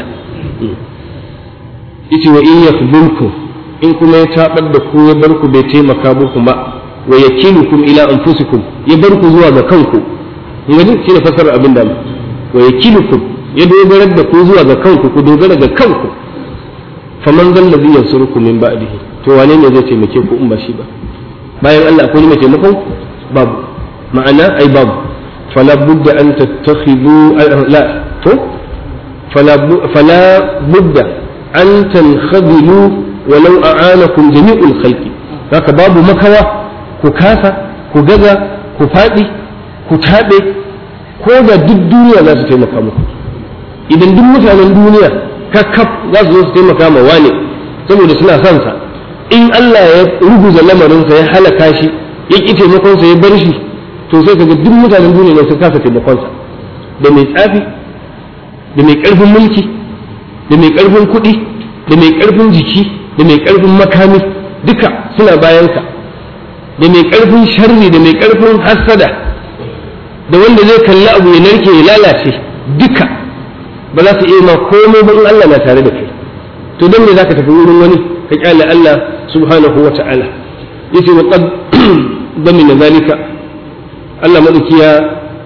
Speaker 2: yace wa in yakhdhulkum in kuma ya tabar da ku ya bar ku bai taimaka muku ba wa yakilukum ila anfusikum ya bar ku zuwa ga kanku ngani shi ne fasarar abin da wa yakilukum ya dogarar da ku zuwa ga kanku ku dogara ga kanku faman zan ladhi yansurukum min ba'dihi to wane ne zai taimake ku in ba shi ba bayan Allah akwai mai taimakon babu ma'ana ai babu fala budda an tattakhidhu la to fala fala budda an tankhadilu walau a'anakum jami'ul khalqi haka babu makawa ku kasa ku gaza ku faɗi ku taɓe ko da duk duniya za su taimaka muku idan duk mutanen duniya kakkaf za su zo su taimaka ma wane saboda suna son sa in Allah ya ruguza lamarinsa ya halaka shi ya ƙi taimakonsa ya bar shi to sai kaga duk mutanen duniya ne su kasa taimakonsa da mai tsafi da mai ƙarfin mulki da mai ƙarfin kuɗi da mai ƙarfin jiki da mai ƙarfin makami duka suna bayanka da mai ƙarfin sharri da mai ƙarfin hassada da wanda zai kalli abu ya narke ya lalace duka ba za su iya ma komai ba in Allah na tare da kai to don me zaka tafi wurin wani ka kyale Allah subhanahu wa ta'ala yace wa qad damina zalika Allah madauki ya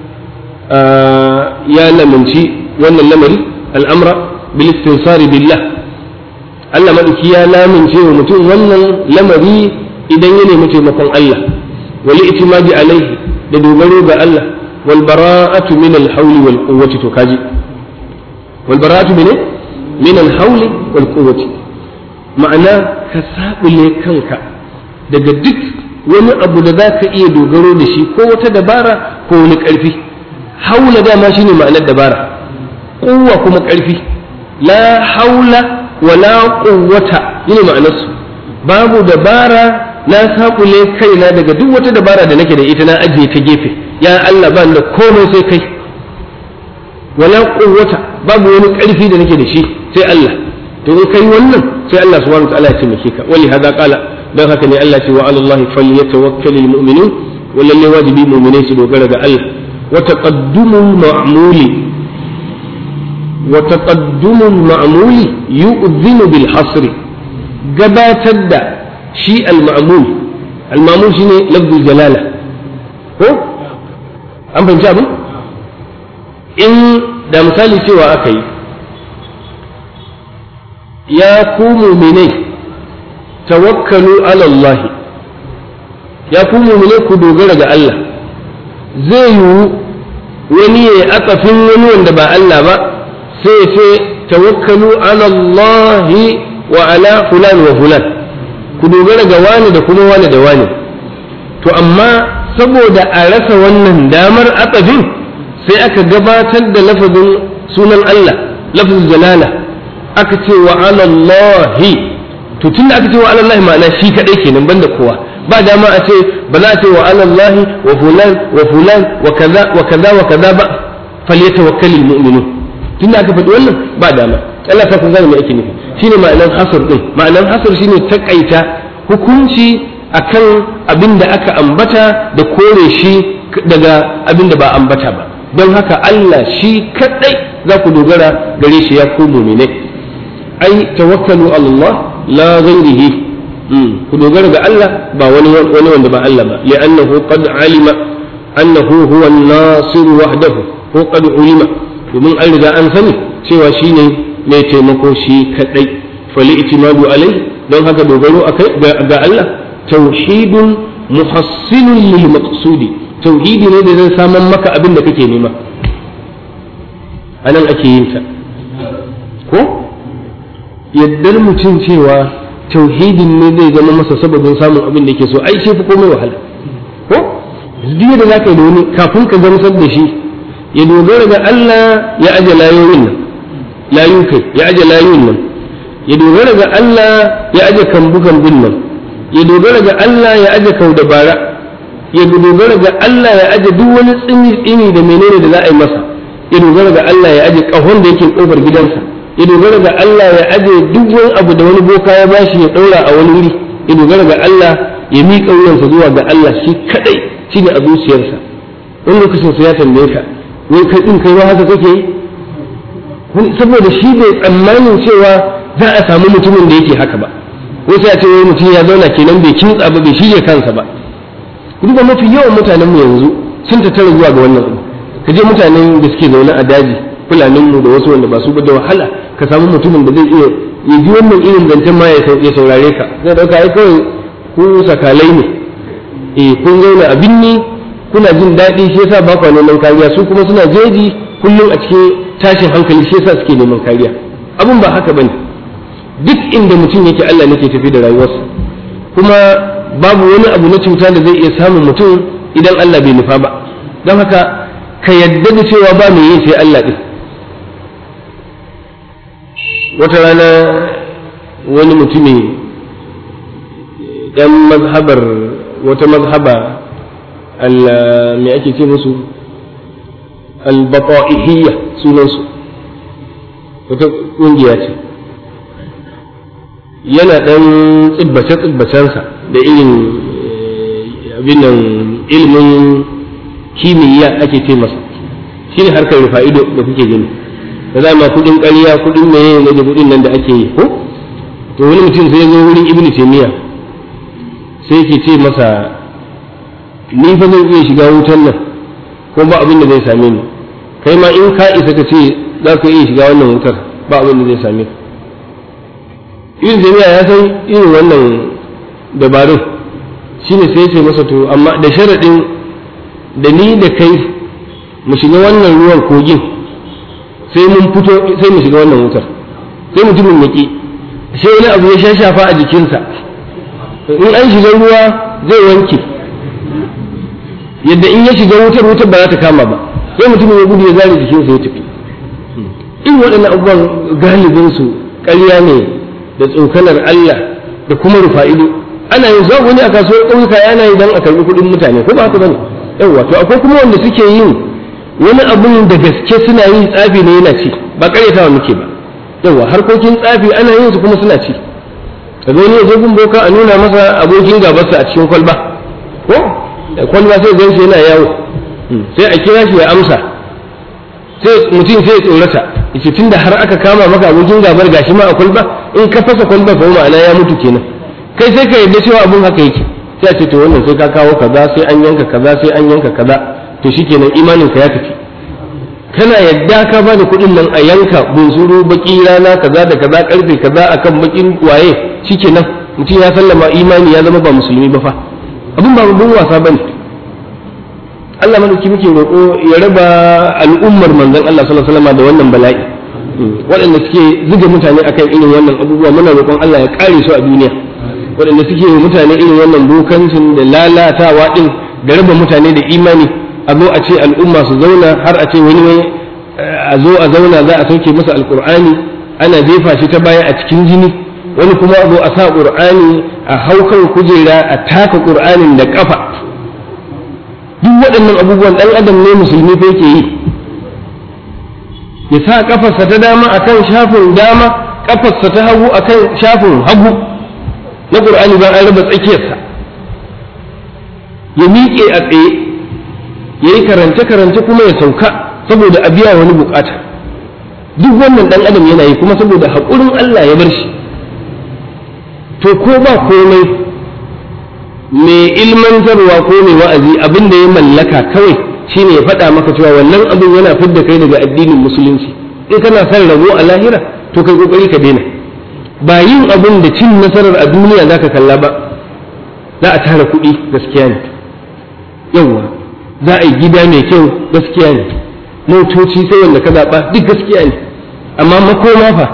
Speaker 2: ya lamunci wannan lamari al'amra bil istinsari billah Allah madauki ya lamunce wa mutum wannan lamari idan ya nemi taimakon Allah wal itimadi alaihi da dogaro ga Allah wal bara'atu min al hawli wal quwwati to kaji wal bara'atu min min al hawli wal quwwati ma'ana ka sabule kanka daga duk wani abu da za ka iya dogaro da shi ko wata dabara ko wani ƙarfi haula dama shi ne ma'anar dabara ƙuwa kuma ƙarfi la haula wa la ƙuwata yi ne ma'anarsu babu dabara na saƙule kaina daga duk wata dabara da nake da ita na ajiye ta gefe ya Allah ba da komai sai kai wala ƙuwata babu wani ƙarfi da nake da shi sai Allah to in kai wannan sai Allah subhanahu wa ta'ala ya taimake ka wali hada qala dan haka ne Allah ce wa alallahi falyatawakkalul mu'minun wallahi wajibi mu'minai su dogara ga Allah wa taqaddumul ma'muli wa taqaddumul ma'muli yu'dhinu bil hasri gabatar da shi al ma'mul al ma'mul shine lafzul jalala ko an fahimci abin in da misali cewa aka yi ya ku mu'minai tawakkalu ala Allah ya ku mu'mine ku dogara ga Allah zai yiwu wani ya yi akafin wani wanda ba Allah ba sai ya ce tawakkalu ala Allah wa ala fulan wa fulan ku dogara ga wani da kuma wani da wani to amma saboda a rasa wannan damar akafin sai aka gabatar da lafazin sunan Allah lafazin jalala aka ce wa ala Allah to tun da aka ce wa alallahi ma'ana shi kadai kenan banda kowa ba dama a ce ba za a ce wa alallahi wa fulan wa fulan wa kaza wa kaza wa kaza ba falyatawakkalul mu'minun tun da aka faɗi wannan ba dama Allah ta kun gane me ake nufi shine ma'anar hasr din ma'anar hasr shine takaita hukunci akan abin da aka ambata da kore shi daga abin da ba ambata ba don haka Allah shi kadai za ku dogara gare shi ya ku mu'minai ai tawakkalu Allah la ghairihi ku dogara ga Allah ba wani wani wanda ba Allah ba li'annahu qad alima annahu huwa an-nasir wahdahu ko qad ulima domin an riga an sani cewa shine mai taimako shi kadai fali itimadu alai don haka dogaro akai ga Allah tauhidun muhassilun lil maqsudi tauhidi ne da zai saman maka abin da kake nema anan ake yin ta ko yaddar mutum cewa tauhidin ne zai zama masa sababin samun abin da yake so ai shi fi komai wahala ko duk da zaka yi da wani kafin ka gamsar da shi ya dogara ga Allah ya aje layoyin nan layu kai ya aje layoyin nan ya dogara ga Allah ya aje kambu kambun nan ya dogara ga Allah ya aje kau da bara ya dogara ga Allah ya aje duk wani tsini tsini da menene da za a yi masa ya dogara ga Allah ya aje kahon da yake kofar gidansa ya dogara ga Allah ya aje duk wani abu da wani boka ya bashi ya daura a wani wuri ya dogara ga Allah ya miƙa wuyansa zuwa ga Allah shi kadai shine a zuciyarsa wani lokacin sai ya tambaye ka wai kai din kai ma haka kake yi saboda shi bai tsammanin cewa za a samu mutumin da yake haka ba ko sai a ce wai mutum ya zauna kenan bai kintsa ba bai shirya kansa ba duba mafi yawan mutanen mu yanzu sun tattara zuwa ga wannan abu ka je mutanen da suke zaune a daji fulanin mu da wasu wanda ba su ba da wahala ka samu mutumin da zai iya ya ji wannan irin zancen ma ya saurare ka zai dauka ai kawai ku sakalai ne eh kun zauna a binni kuna jin daɗi shi yasa ba ku neman kariya su kuma suna jeji kullum a cikin tashin hankali shi yasa suke neman kariya abun ba haka bane duk inda mutum yake Allah ne ke tafi da rayuwarsa kuma babu wani abu na cuta da zai iya samun mutum idan Allah bai nufa ba don haka ka yadda da cewa ba mai yin sai Allah ɗin wata rana wani mutumi ɗan mazhabar wata mazhaba me ake ce musu albata'ihiyya sunansu wata ƙungiya ce yana ɗan tsibbace-tsibbacensa da irin abin nan ilimin kimiyya ake ce masa shi ne harkar rufa'ido da kuke gani da za ma kudin ƙarya kudin meye ne da kudin nan da ake yi ko to wani mutum sai ya zo wurin ibnu taymiya sai yake ce masa ni fa zan iya shiga wutan nan ko ba abin da zai same ni kai ma in ka isa ka ce za ka iya shiga wannan wutar ba abin da zai same ka ibn jami'a ya san irin wannan dabarun shine sai ce masa to amma da sharaɗin da ni da kai mu shiga wannan ruwan kogin sai mun fito sai mu shiga wannan wutar sai mutumin yaki sai wani abu ya shashafa a jikinsa in an shiga ruwa zai wanke yadda in ya shiga wutar wutar ba za ta kama ba sai mutumin ya gudu ya zare jikinsa ya tafi in waɗannan abubuwan galibin su ƙarya ne da tsokanar Allah da kuma rufa'ido ana yin zuwa wani a kasuwar ƙauyuka yana yi don a karɓi kuɗin mutane ko ba haka bane yawwa to akwai kuma wanda suke yin wani abun da gaske suna yi tsafi ne yana ci ba ƙaryatawa muke ba yawwa harkokin tsafi ana yin su kuma suna ci kaga wani ya je gun boka a nuna masa abokin gabarsa a cikin kwalba ko da kwalba sai gan yana yawo sai a kira shi ya amsa sai mutum sai ya tsorata yace tunda har aka kama maka abokin gabar gashi ma a kwalba in ka fasa kwalba fa ma'ana ya mutu kenan kai sai ka yarda cewa abun haka yake sai a ce to wannan sai ka kawo kaza sai an yanka kaza sai an yanka kaza to shikenan imanin ka ya tafi kana yadda ka ba da kuɗin nan a yanka bunsuru baki rana kaza da kaza karfe kaza akan bakin waye shikenan mutum ya sallama imani ya zama ba musulmi ba fa abin ba babban wasa bane Allah madauki muke roƙo ya raba al'ummar manzon Allah sallallahu alaihi wasallam da wannan bala'i waɗanda suke zuga mutane akan irin wannan abubuwa muna roƙon Allah ya kare su a duniya waɗanda suke mutane irin wannan dokancin da lalatawa din da raba mutane da imani a zo a ce al'umma su zauna har a ce wani wani a zo a zauna za a sauke masa alkur'ani ana jefa shi ta baya a cikin jini wani kuma a zo a sa qur'ani a haukan kujera a taka qur'anin da kafa duk waɗannan abubuwan ɗan adam ne musulmi fa yake yi ya sa kafarsa ta dama akan shafin dama kafarsa ta hagu akan shafin hagu na qur'ani ba an raba tsakiyarsa ya miƙe a tsaye ya yi karance-karance kuma ya sauka saboda a biya wani bukata duk wannan dan adam yana yi kuma saboda haƙurin Allah ya bar shi to ko ba komai mai ilmantarwa ko mai wa'azi abin da ya mallaka kawai shine ya faɗa maka cewa wannan abin yana fidda kai daga addinin musulunci in kana son rabo a lahira to kai kokari ka daina ba yin abin da cin nasarar a duniya zaka kalla ba za a tara kuɗi gaskiya ne yawwa za a yi gida mai kyau gaskiya ne motoci sai wanda ka zaɓa duk gaskiya ne amma makoma fa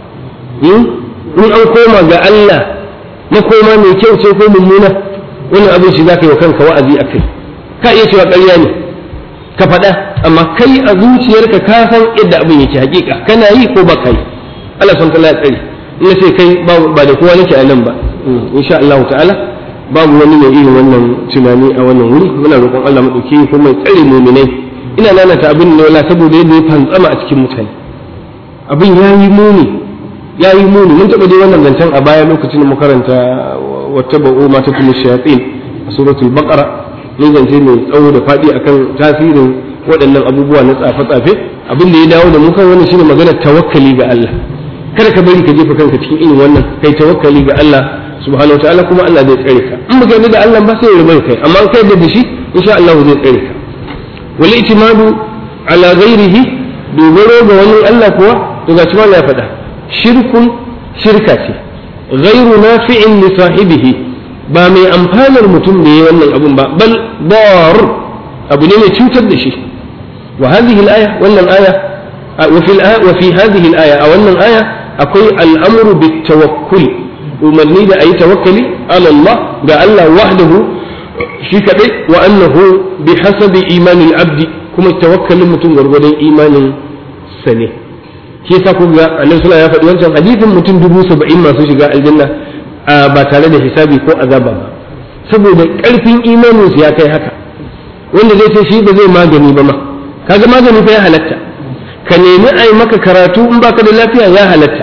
Speaker 2: in an koma ga Allah makoma mai kyau ce ko mummuna wannan abin shi za ka yi wa kanka wa'azi a kai ka iya cewa ƙarya ne ka faɗa amma kai a zuciyarka ka san yadda abin yake hakika kana yi ko ba ka yi Allah san ta tsari ina ce kai ba da kowa nake a nan ba insha Allah ta'ala babu wani mai irin wannan tunani a wannan wuri muna roƙon Allah maɗauki ko mai tsare muminai ina nanata abin ne wala saboda yadda ya fantsama a cikin mutane abin ya yi muni ya yi muni mun taɓa dai wannan zancen a baya lokacin da mu karanta wata ba'u ma ta kuma shayatin a suratul baqara mun zance mai tsawo da faɗi akan tasirin waɗannan abubuwa na tsafe-tsafe abin da ya dawo da mu kan wannan shine magana tawakkali ga Allah kada ka bari ka jefa kanka cikin irin wannan kai tawakkali ga Allah subhanahu wa ta'ala kuma Allah zai tsare ka in baka yarda da Allah ba sai ya rubar kai amma kai da shi insha Allah zai tsare ka wal itimadu ala ghairihi dogaro ga wani Allah kuwa to ga cewa ya faɗa shirkun shirka ce ghairu nafi'in li sahibihi ba mai amfanar mutum da yayi wannan abun ba bal dar abu ne mai cutar da shi wa hadhihi al-aya wannan aya wa fi wa fi hadhihi al-aya a wannan aya akwai al-amru bit tawakkul umarni da a yi tawakkali ala Allah ga Allah wahdahu shi kadai wa annahu bi hasabi imanin abdi kuma tawakkalin mutum gwargwadon imanin sa ne shi yasa ku ga annabi sallallahu ya faɗi wancan hadisin mutum dubu saba'in masu shiga aljanna ba tare da hisabi ko azaba ba saboda ƙarfin imanin su ya kai haka wanda zai ce shi ba zai magani ba ma kaga magani fa ya halatta ka nemi a yi maka karatu in baka da lafiya ya halatta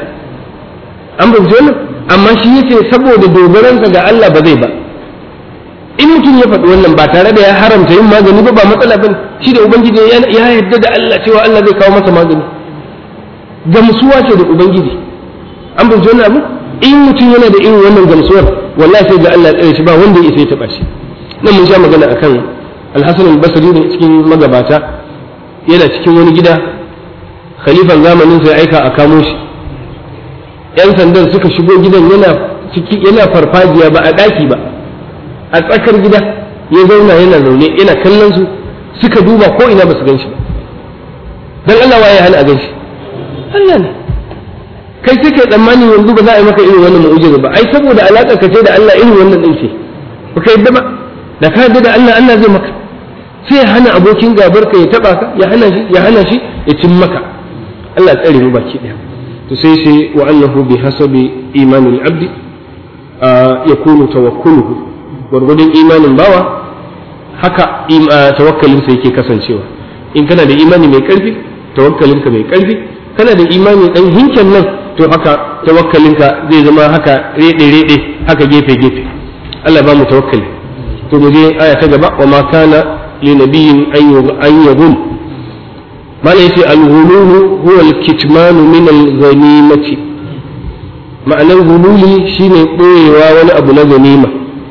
Speaker 2: an ba wannan amma shi yace saboda dogaransa ga Allah ba zai ba in mutum ya faɗi wannan ba tare da ya haramta yin magani ba ba matsala bane shi da ubangiji ya yarda da Allah cewa Allah zai kawo masa magani gamsuwa ce da ubangiji an bai wannan abu in mutum yana da irin wannan gamsuwar wallahi sai ga Allah ya tsare shi ba wanda ya isa ya taba shi nan mun sha magana akan Al-Hasan al-Basri ne cikin magabata yana cikin wani gida khalifan zamanin sai aika a kamo shi yan sandan suka shigo gidan yana ciki yana farfajiya ba a daki ba a tsakar gida ya zauna yana zaune yana kallon su suka duba ko ina ba su gan shi ba dan Allah waye hana a gan shi Allah ne kai sai kai tsammani yanzu ba za a yi maka irin wannan mu'jiza ba ai saboda alaka ka ce da Allah irin wannan din ce ba ka yadda ba da ka yadda da Allah Allah zai maka sai ya hana abokin gabar ka ya taba ka ya hana shi ya hana shi ya cin maka Allah tsare mu baki daya to sai sai wa annahu bi hasabi imanil abdi yakunu tawakkuluhu gwargwadon imanin bawa haka tawakkalinsa yake kasancewa in kana da imani mai karfi tawakkalinka mai karfi kana da imani dan hinken nan to haka tawakkalinka zai zama haka rede rede haka gefe gefe Allah ba mu tawakkali to mu je aya ta gaba wa ma kana li nabiyyin an yaghul mala yace al-ghulul huwa al-kitman min al-ghanimati ma'anar hululi shine boyewa wani abu na ganima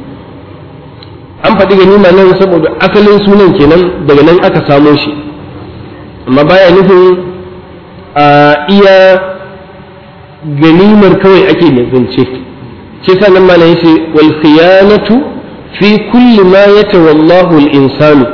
Speaker 2: an faɗi ganima nan saboda asalin sunan kenan daga nan aka samo shi amma baya nufin a iya ganimar kawai ake zance shi sa nan malam yace wal khiyanatu fi kulli ma yatawallahu al insanu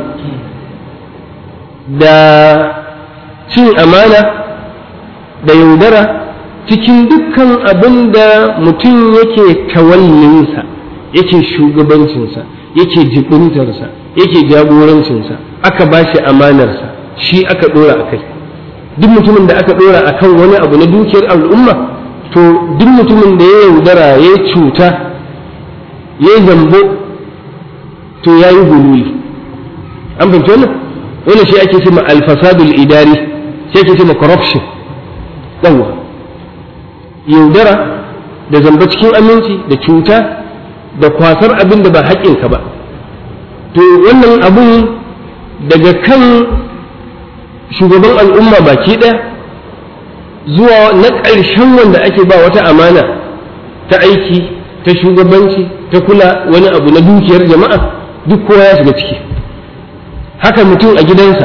Speaker 2: da cin amana da yaudara cikin dukkan abin da mutum yake tawallinsa yake shugabancinsa yake jibintarsa yake jagorancinsa aka ba shi amanarsa shi aka ɗora a kai duk mutumin da aka ɗora a kan wani abu na dukiyar al'umma to duk mutumin da ya yaudara ya cuta ya zambo to ya yi gululi an fahimci wannan wannan shi ake ce ma alfasadul idari shi ake ce ma corruption yawa yaudara da zamba cikin aminci da cuta da kwasar abin da ba haƙƙinka ba to wannan abun daga kan shugaban al'umma baki ɗaya zuwa na ƙarshen wanda ake ba wata amana ta aiki ta shugabanci ta kula wani abu na dukiyar jama'a duk kowa ya shiga ciki haka mutum a gidansa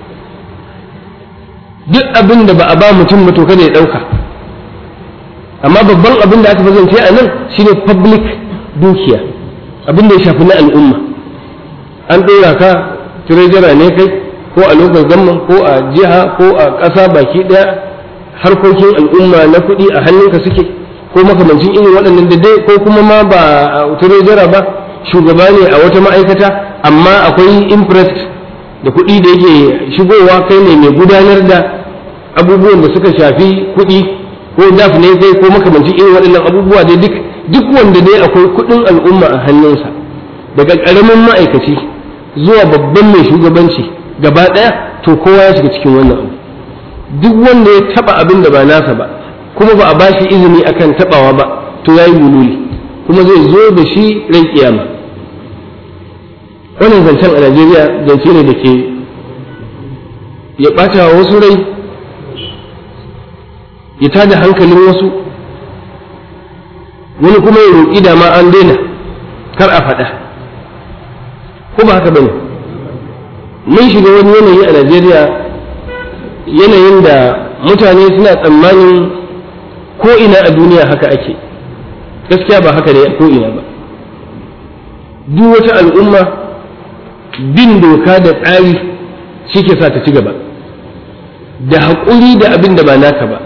Speaker 2: duk abin da ba a ba mutum ba to kada ya ɗauka amma babban abin da aka fi zance a nan shine public dukiya abin da ya shafi na al'umma an ɗora ka tirejara ne kai ko a lokacin gamman ko a jiha ko a ƙasa baki ɗaya harkokin al'umma na kuɗi a hannunka suke ko makamancin irin waɗannan da dai ko kuma ma ba a tirejara ba shugaba ne a wata ma'aikata amma akwai interest da kuɗi da yake shigowa kai ne mai gudanar da abubuwan da suka shafi kuɗi ko daf ne kai ko makamancin irin waɗannan abubuwa dai duk duk wanda dai akwai kuɗin al'umma a hannunsa daga ƙaramin ma'aikaci zuwa babban mai shugabanci gaba ɗaya to kowa ya shiga cikin wannan abu duk wanda ya taɓa abin da ba nasa ba kuma ba a ba shi izini akan taɓawa ba to ya yi wululi kuma zai zo da shi ran kiyama wannan zancen a najeriya zance ne da ke ya ɓata wa wasu rai ya tada hankalin wasu wani kuma ya roƙi da ma an daina kar a faɗa ko ba haka bane mun shiga wani yanayi a najeriya yanayin da mutane suna tsammanin ko ina a duniya haka ake gaskiya ba haka ne ko ina ba duk wata al'umma bin doka da tsari shi ke sa ta ci gaba da haƙuri da abin da ba naka ba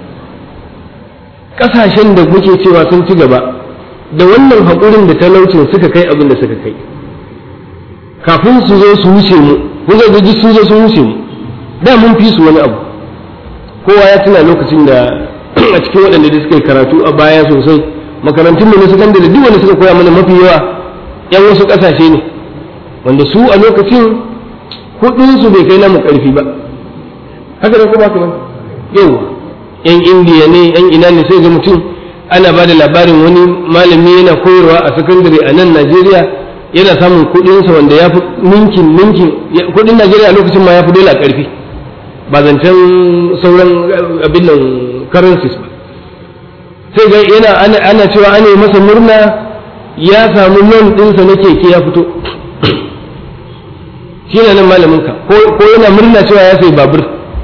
Speaker 2: ƙasashen da muke cewa sun ci gaba da wannan haƙurin da talaucin suka kai abin da suka kai kafin su zo su wuce mu kun ga duk sun zo sun wuce mu da mun fi su wani abu kowa ya tuna lokacin da a cikin waɗanda da suka yi karatu a baya sosai makarantun mu na sakandare duk wanda suka koya mana mafi yawa yan wasu ƙasashe ne wanda su a lokacin kuɗin su bai kai namu ƙarfi ba haka da kuma kuma yau yan indiya ne yan ina ne sai ga mutum ana ba da labarin wani malami yana koyarwa a sakandare a nan najeriya yana samun kuɗinsa wanda ya fi ninkin ninkin kuɗin najeriya a lokacin ma ya fi dole a ƙarfi ba zancen sauran abin nan currencies ba sai ga yana ana cewa ana yi masa murna ya samu nan ɗinsa na keke ya fito shi ne nan malamin ka ko yana murna cewa ya sai babur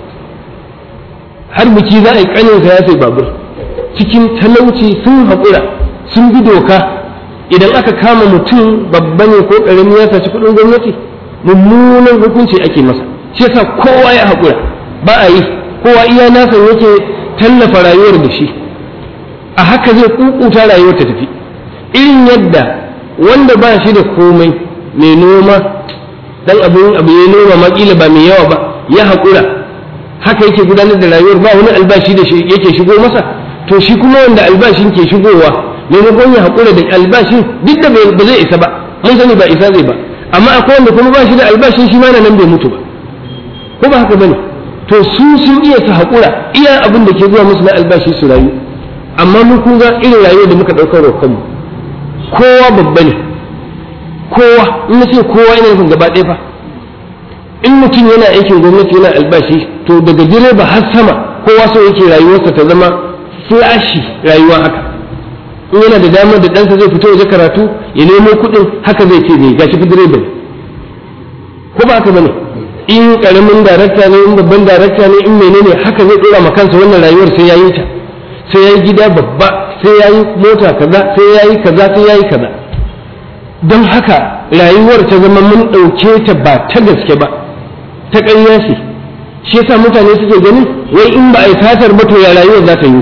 Speaker 2: har biki za a yi kaninsa ya sai babur cikin talauci sun haƙura sun bi doka idan aka kama mutum babba ne ko ƙarami ya saci kuɗin gwamnati mummunan hukunci ake masa shi yasa kowa ya haƙura ba a yi kowa iya nasa yake tallafa rayuwar da shi a haka zai kukuta rayuwar ta tafi irin yadda wanda ba shi da komai mai noma dan abin abu ya noma makila ba mai yawa ba ya haƙura haka yake gudanar da rayuwar ba wani albashi da shi yake shigo masa to shi kuma wanda albashin ke shigowa maimakon ya haƙura da albashin duk da ba zai isa ba mun sani ba isa zai ba amma akwai wanda kuma ba shi da albashin shi ma nan bai mutu ba ko ba haka bane to su sun iya su haƙura iya abin da ke zuwa musu na albashi su rayu amma mun kun ga irin rayuwar da muka ɗaukar wa kanmu kowa babba ne kowa in na ce kowa yana nufin gaba ɗaya fa in mutum yana aikin gwamnati yana albashi to daga direba har sama kowa so yake rayuwarsa ta zama flashi rayuwa haka in yana da damar da ɗansa zai fito waje karatu ya nemo kuɗin haka zai ce zai gashi fi direba ne ko ba haka bane in karamin darakta ne in babban darakta ne in menene haka zai dora ma kansa wannan rayuwar sai yayi ta sai yayi gida babba sai yayi mota kaza sai yayi kaza sai yayi kaza don haka rayuwar ta zama mun ɗauke ta ba ta gaske ba ta ƙarya ce shi yasa mutane suke ganin wai in ba a yi satar ba to ya rayuwar za ta yi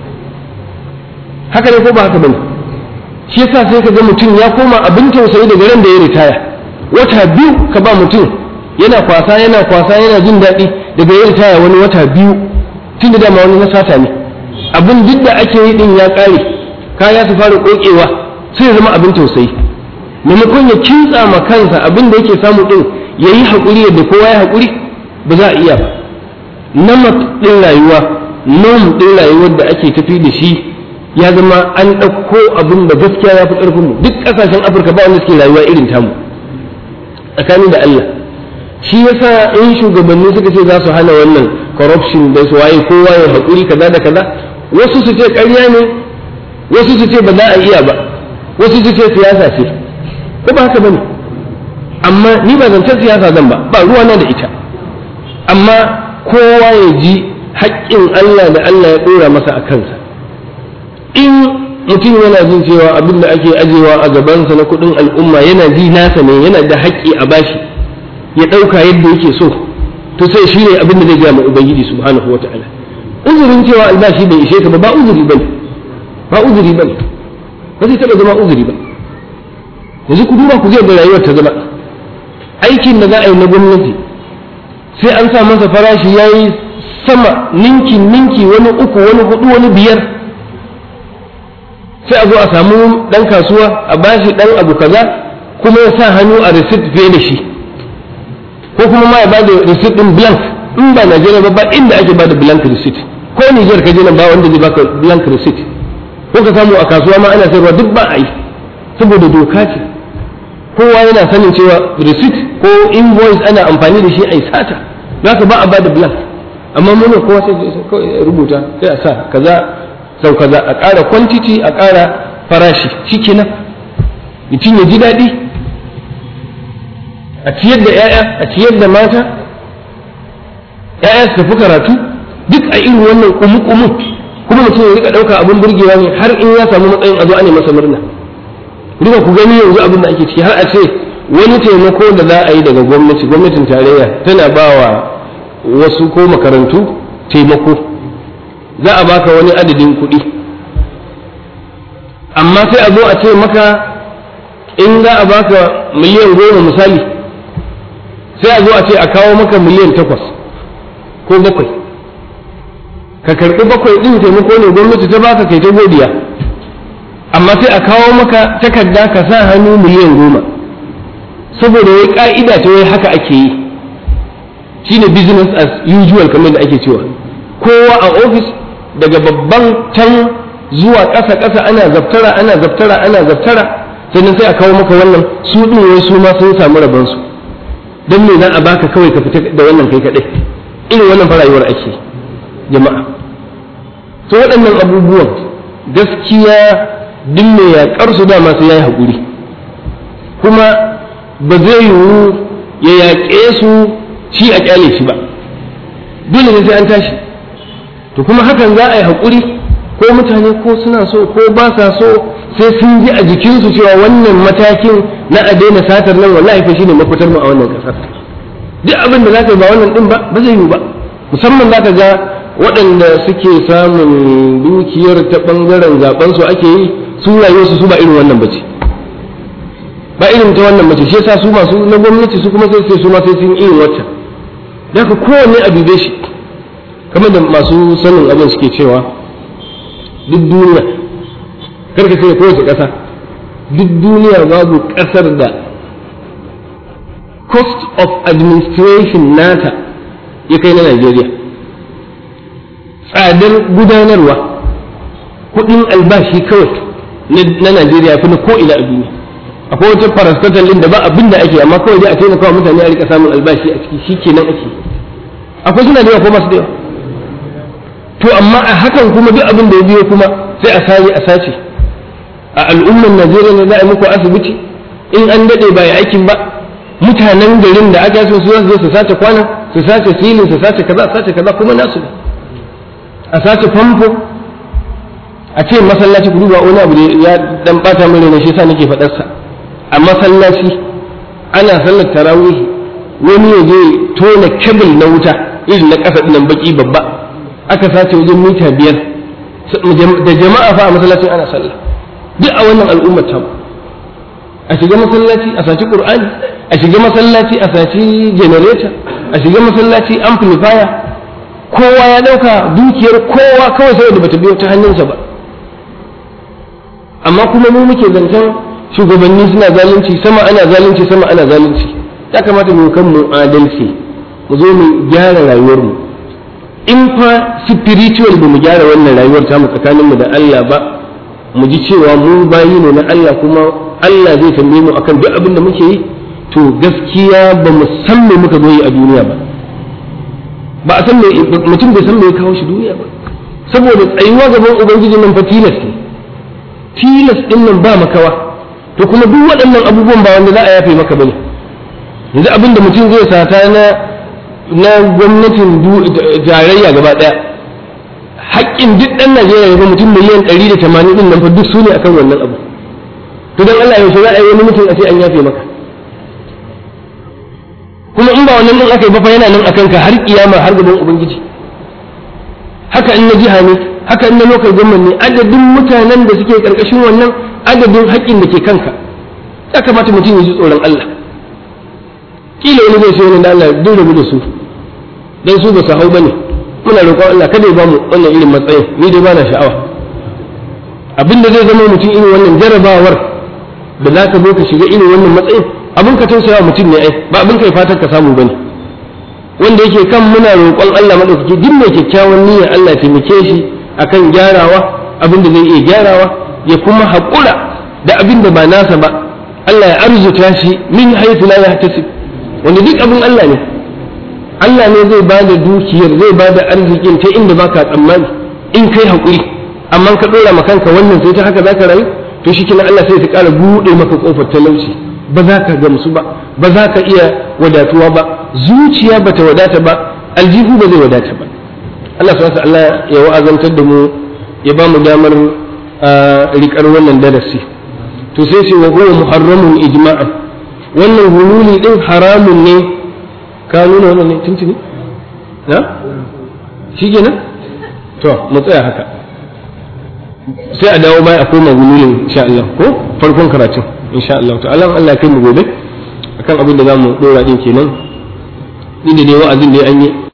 Speaker 2: haka ne ko ba haka bane shi yasa sai ka ga mutum ya koma abin tausayi daga ran da ya ritaya wata biyu ka ba mutum yana kwasa yana kwasa yana jin daɗi daga yin taya wani wata biyu tun da dama wani na sata ne abin duk da ake yi din ya ƙare kaya su fara ƙoƙewa sai ya zama abin tausayi maimakon ya kintsa ma kansa abin da yake samu din ya yi haƙuri yadda kowa ya haƙuri ba za a iya ba namat ɗin rayuwa nom ɗin rayuwar da ake tafi da shi ya zama an ɗauko abin da gaskiya ya fi ƙarfinmu duk ƙasashen afirka ba wanda suke rayuwa irin tamu tsakani da allah shi yasa in shugabanni suka ce za su hana wannan corruption da su waye kowa ya haƙuri kaza da kaza wasu su ce ƙarya ne wasu su ce ba za a iya ba wasu su ce siyasa ce ko ba haka bane amma ni ba zancen siyasa zan ba ba ruwa na da ita amma kowa ya ji haƙƙin Allah da Allah ya ɗora masa a kansa in mutum yana jin cewa abin da ake ajewa a gabansa na kuɗin al'umma yana ji nasa ne yana da haƙƙi a bashi ya ɗauka yadda yake so to sai shi ne abin da zai gaya ma ubangiji subhanahu wata'ala uzurin cewa albashi bai ishe ka ba ba uzuri bane ba uzuri bane ba zai taɓa zama uzuri ba yanzu ku duba ku zai da rayuwar ta zama aikin da za a yi na gwamnati sai an sa masa farashi ya yi sama ninki ninki wani uku wani hudu wani biyar sai a zo a samu ɗan kasuwa a bashi ɗan abu kaza kuma ya sa hannu a receipt fiye da shi ko kuma ma ya ba da receipt din blank in ba Najeriya ba ba inda ake ba da blank receipt ko Niger ka je nan ba wanda zai baka blank receipt ko ka samu a kasuwa ma ana sayarwa duk ba a yi saboda doka ce kowa yana sanin cewa receipt ko invoice ana amfani da shi a yi sata za ka ba a ba da blank amma mun kowa sai rubuta sai a sa kaza sau kaza a ƙara quantity a ƙara farashi shikenan mutum ya ji daɗi a ciyar da 'ya'ya a ciyar da mata 'ya'ya su tafi karatu duk a irin wannan kumu-kumu kuma mutum ya rika ɗauka abin burgewa ne har in ya samu matsayin a zo ana masa murna duka ku gani yanzu abin da ake ciki har a ce wani taimako da za a yi daga gwamnati gwamnatin tarayya tana ba wa wasu ko makarantu taimako za a baka wani adadin kuɗi amma sai a zo a ce maka in za a baka miliyan goma misali sai a zo a ce a kawo maka miliyan takwas ko bakwai ka karɓi bakwai ɗin taimako ne gwamnati ta baka kai ta godiya amma sai a kawo maka takarda ka sa hannu miliyan goma saboda wai ka'ida ta wai haka ake yi shine business as usual kamar da ake cewa kowa a ofis daga babban can zuwa ƙasa ƙasa ana zaftara ana zaftara ana zaftara sannan sai a kawo maka wannan su ɗin wai su ma sun samu rabansu don me za a baka kawai ka fita da wannan kai kaɗai irin wannan farayuwar ake jama'a to waɗannan abubuwan gaskiya duk mai yaƙar su dama sai ya yi haƙuri kuma ba zai yiwu ya yaƙe su shi a kyale shi ba dole ne sai an tashi to kuma hakan za a yi haƙuri ko mutane ko suna so ko ba sa so sai sun ji a jikinsu cewa wannan matakin na a daina satar nan wallahi fa shine mafitar mu a wannan ƙasar duk abin da zaka yi ba wannan din ba ba zai yi ba musamman zaka ga waɗanda suke samun dukiyar ta ɓangaren zaben su ake yi su rayuwarsu su ba irin wannan bace ba irin ta wannan bace shi yasa su masu na gwamnati su kuma sai sai su ma sai sun irin wacce da ka kowanne a dube shi kamar da masu sanin abin suke cewa duk duniya karka sai kowace ƙasa duk duniya babu ƙasar da cost of administration nata ya kai na Najeriya tsadar gudanarwa kudin albashi kawai na Najeriya fi na ko'ina a duniya akwai wata parastatal din da ba abin da ake amma kawai dai a taimaka wa mutane a rika samun albashi a ciki shi kenan ake akwai suna da yawa ko masu da yawa to amma a hakan kuma duk abin da ya biyo kuma sai a sani a sace a al'ummar Najeriya ne za a yi muku asibiti in an dade ba ya aikin ba mutanen garin da aka so su zo su sace kwana su sace silin su sace kaza sace kaza kuma nasu ne a sace famfo a ce masallaci ku duba wani abu ya dan bata min ne shi yasa nake faɗar sa a masallaci ana sallar tarawih wani ya je tona kabil na wuta irin na ƙasa ɗinan baki babba aka sace wajen mita biyar da jama'a fa a masallacin ana sallah duk a wannan al'ummar ta a shiga masallaci a saci qur'ani a shiga masallaci a saci generator a shiga masallaci amplifier kowa ya dauka dukiyar kowa kawai saboda bata biyo ta hannunsa ba amma kuma mu muke zancen shugabanni suna zalunci sama ana zalunci sama ana zalunci ya kamata mu kan mu adalci mu zo mu gyara rayuwar mu in fa spiritual ba mu gyara wannan rayuwar ta mu tsakanin mu da Allah ba mu ji cewa mu bayi ne na Allah kuma Allah zai tambaye mu akan duk abin da muke yi to gaskiya ba mu san me muka zo yi a duniya ba ba a san me mutum bai san me ya kawo shi duniya ba saboda tsayuwa gaban ubangiji nan fa tilas ne tilas din nan ba makawa to kuma duk waɗannan abubuwan ba wanda za a yafe maka bane yanzu abin da mutum zai sata na na gwamnatin tarayya gaba ɗaya haƙƙin duk ɗan Najeriya ga mutum miliyan ɗari da tamanin ɗin nan fa duk su ne akan wannan abu to don Allah yaushe za a yi wani mutum a ce an yafe maka kuma in ba wannan din aka yi ba fa yana nan akan ka har kiyama har gaban ubangiji haka in na jiha ne haka in na local government ne adadin mutanen da suke karkashin wannan adadin haƙƙin da ke kanka ya kamata mutum ya ji tsoron Allah kila wani zai ce wani da Allah duk rabu da su dan su ba su hau bane muna roƙon Allah kada ya bamu wannan irin matsayin ni dai ba na sha'awa abinda zai zama mutum irin wannan jarabawar da za ka zo ka shiga irin wannan matsayin abin ka tausaya mutum ne ai ba abin kai fatan ka samu bane wanda yake kan muna roƙon Allah madaukaki duk mai kyakkyawan niyyar Allah taimake shi akan gyarawa abin da zai iya gyarawa ya kuma haƙura da abin da ba nasa ba Allah ya arzuta shi min haythu la yahtasib wanda duk abin Allah ne Allah ne zai ba da dukiyar zai ba da arzikin ta inda baka tsammani in kai haƙuri amma ka ɗora ma kanka wannan sai ta haka zaka rayu to shi kenan Allah sai ta ƙara buɗe maka ƙofar talauci ba za ka gamsu ba ba za ka iya wadatuwa ba zuciya ba ta wadata ba aljihu ba zai wadata ba Allah subhanahu Allah ya wa'azantar da mu ya ba mu damar riƙar wannan darasi to sai sai wa huwa muharramun ijma'an wannan hululi din haramun ne ka nuna wannan ne tuntuni na shi kenan to mu tsaya haka sai a dawo baya a koma hululin insha Allah ko farkon karatun insha Allah ta'ala Allah kai mu gobe akan abin da zamu dora din kenan ni da dai wa'azin da an yi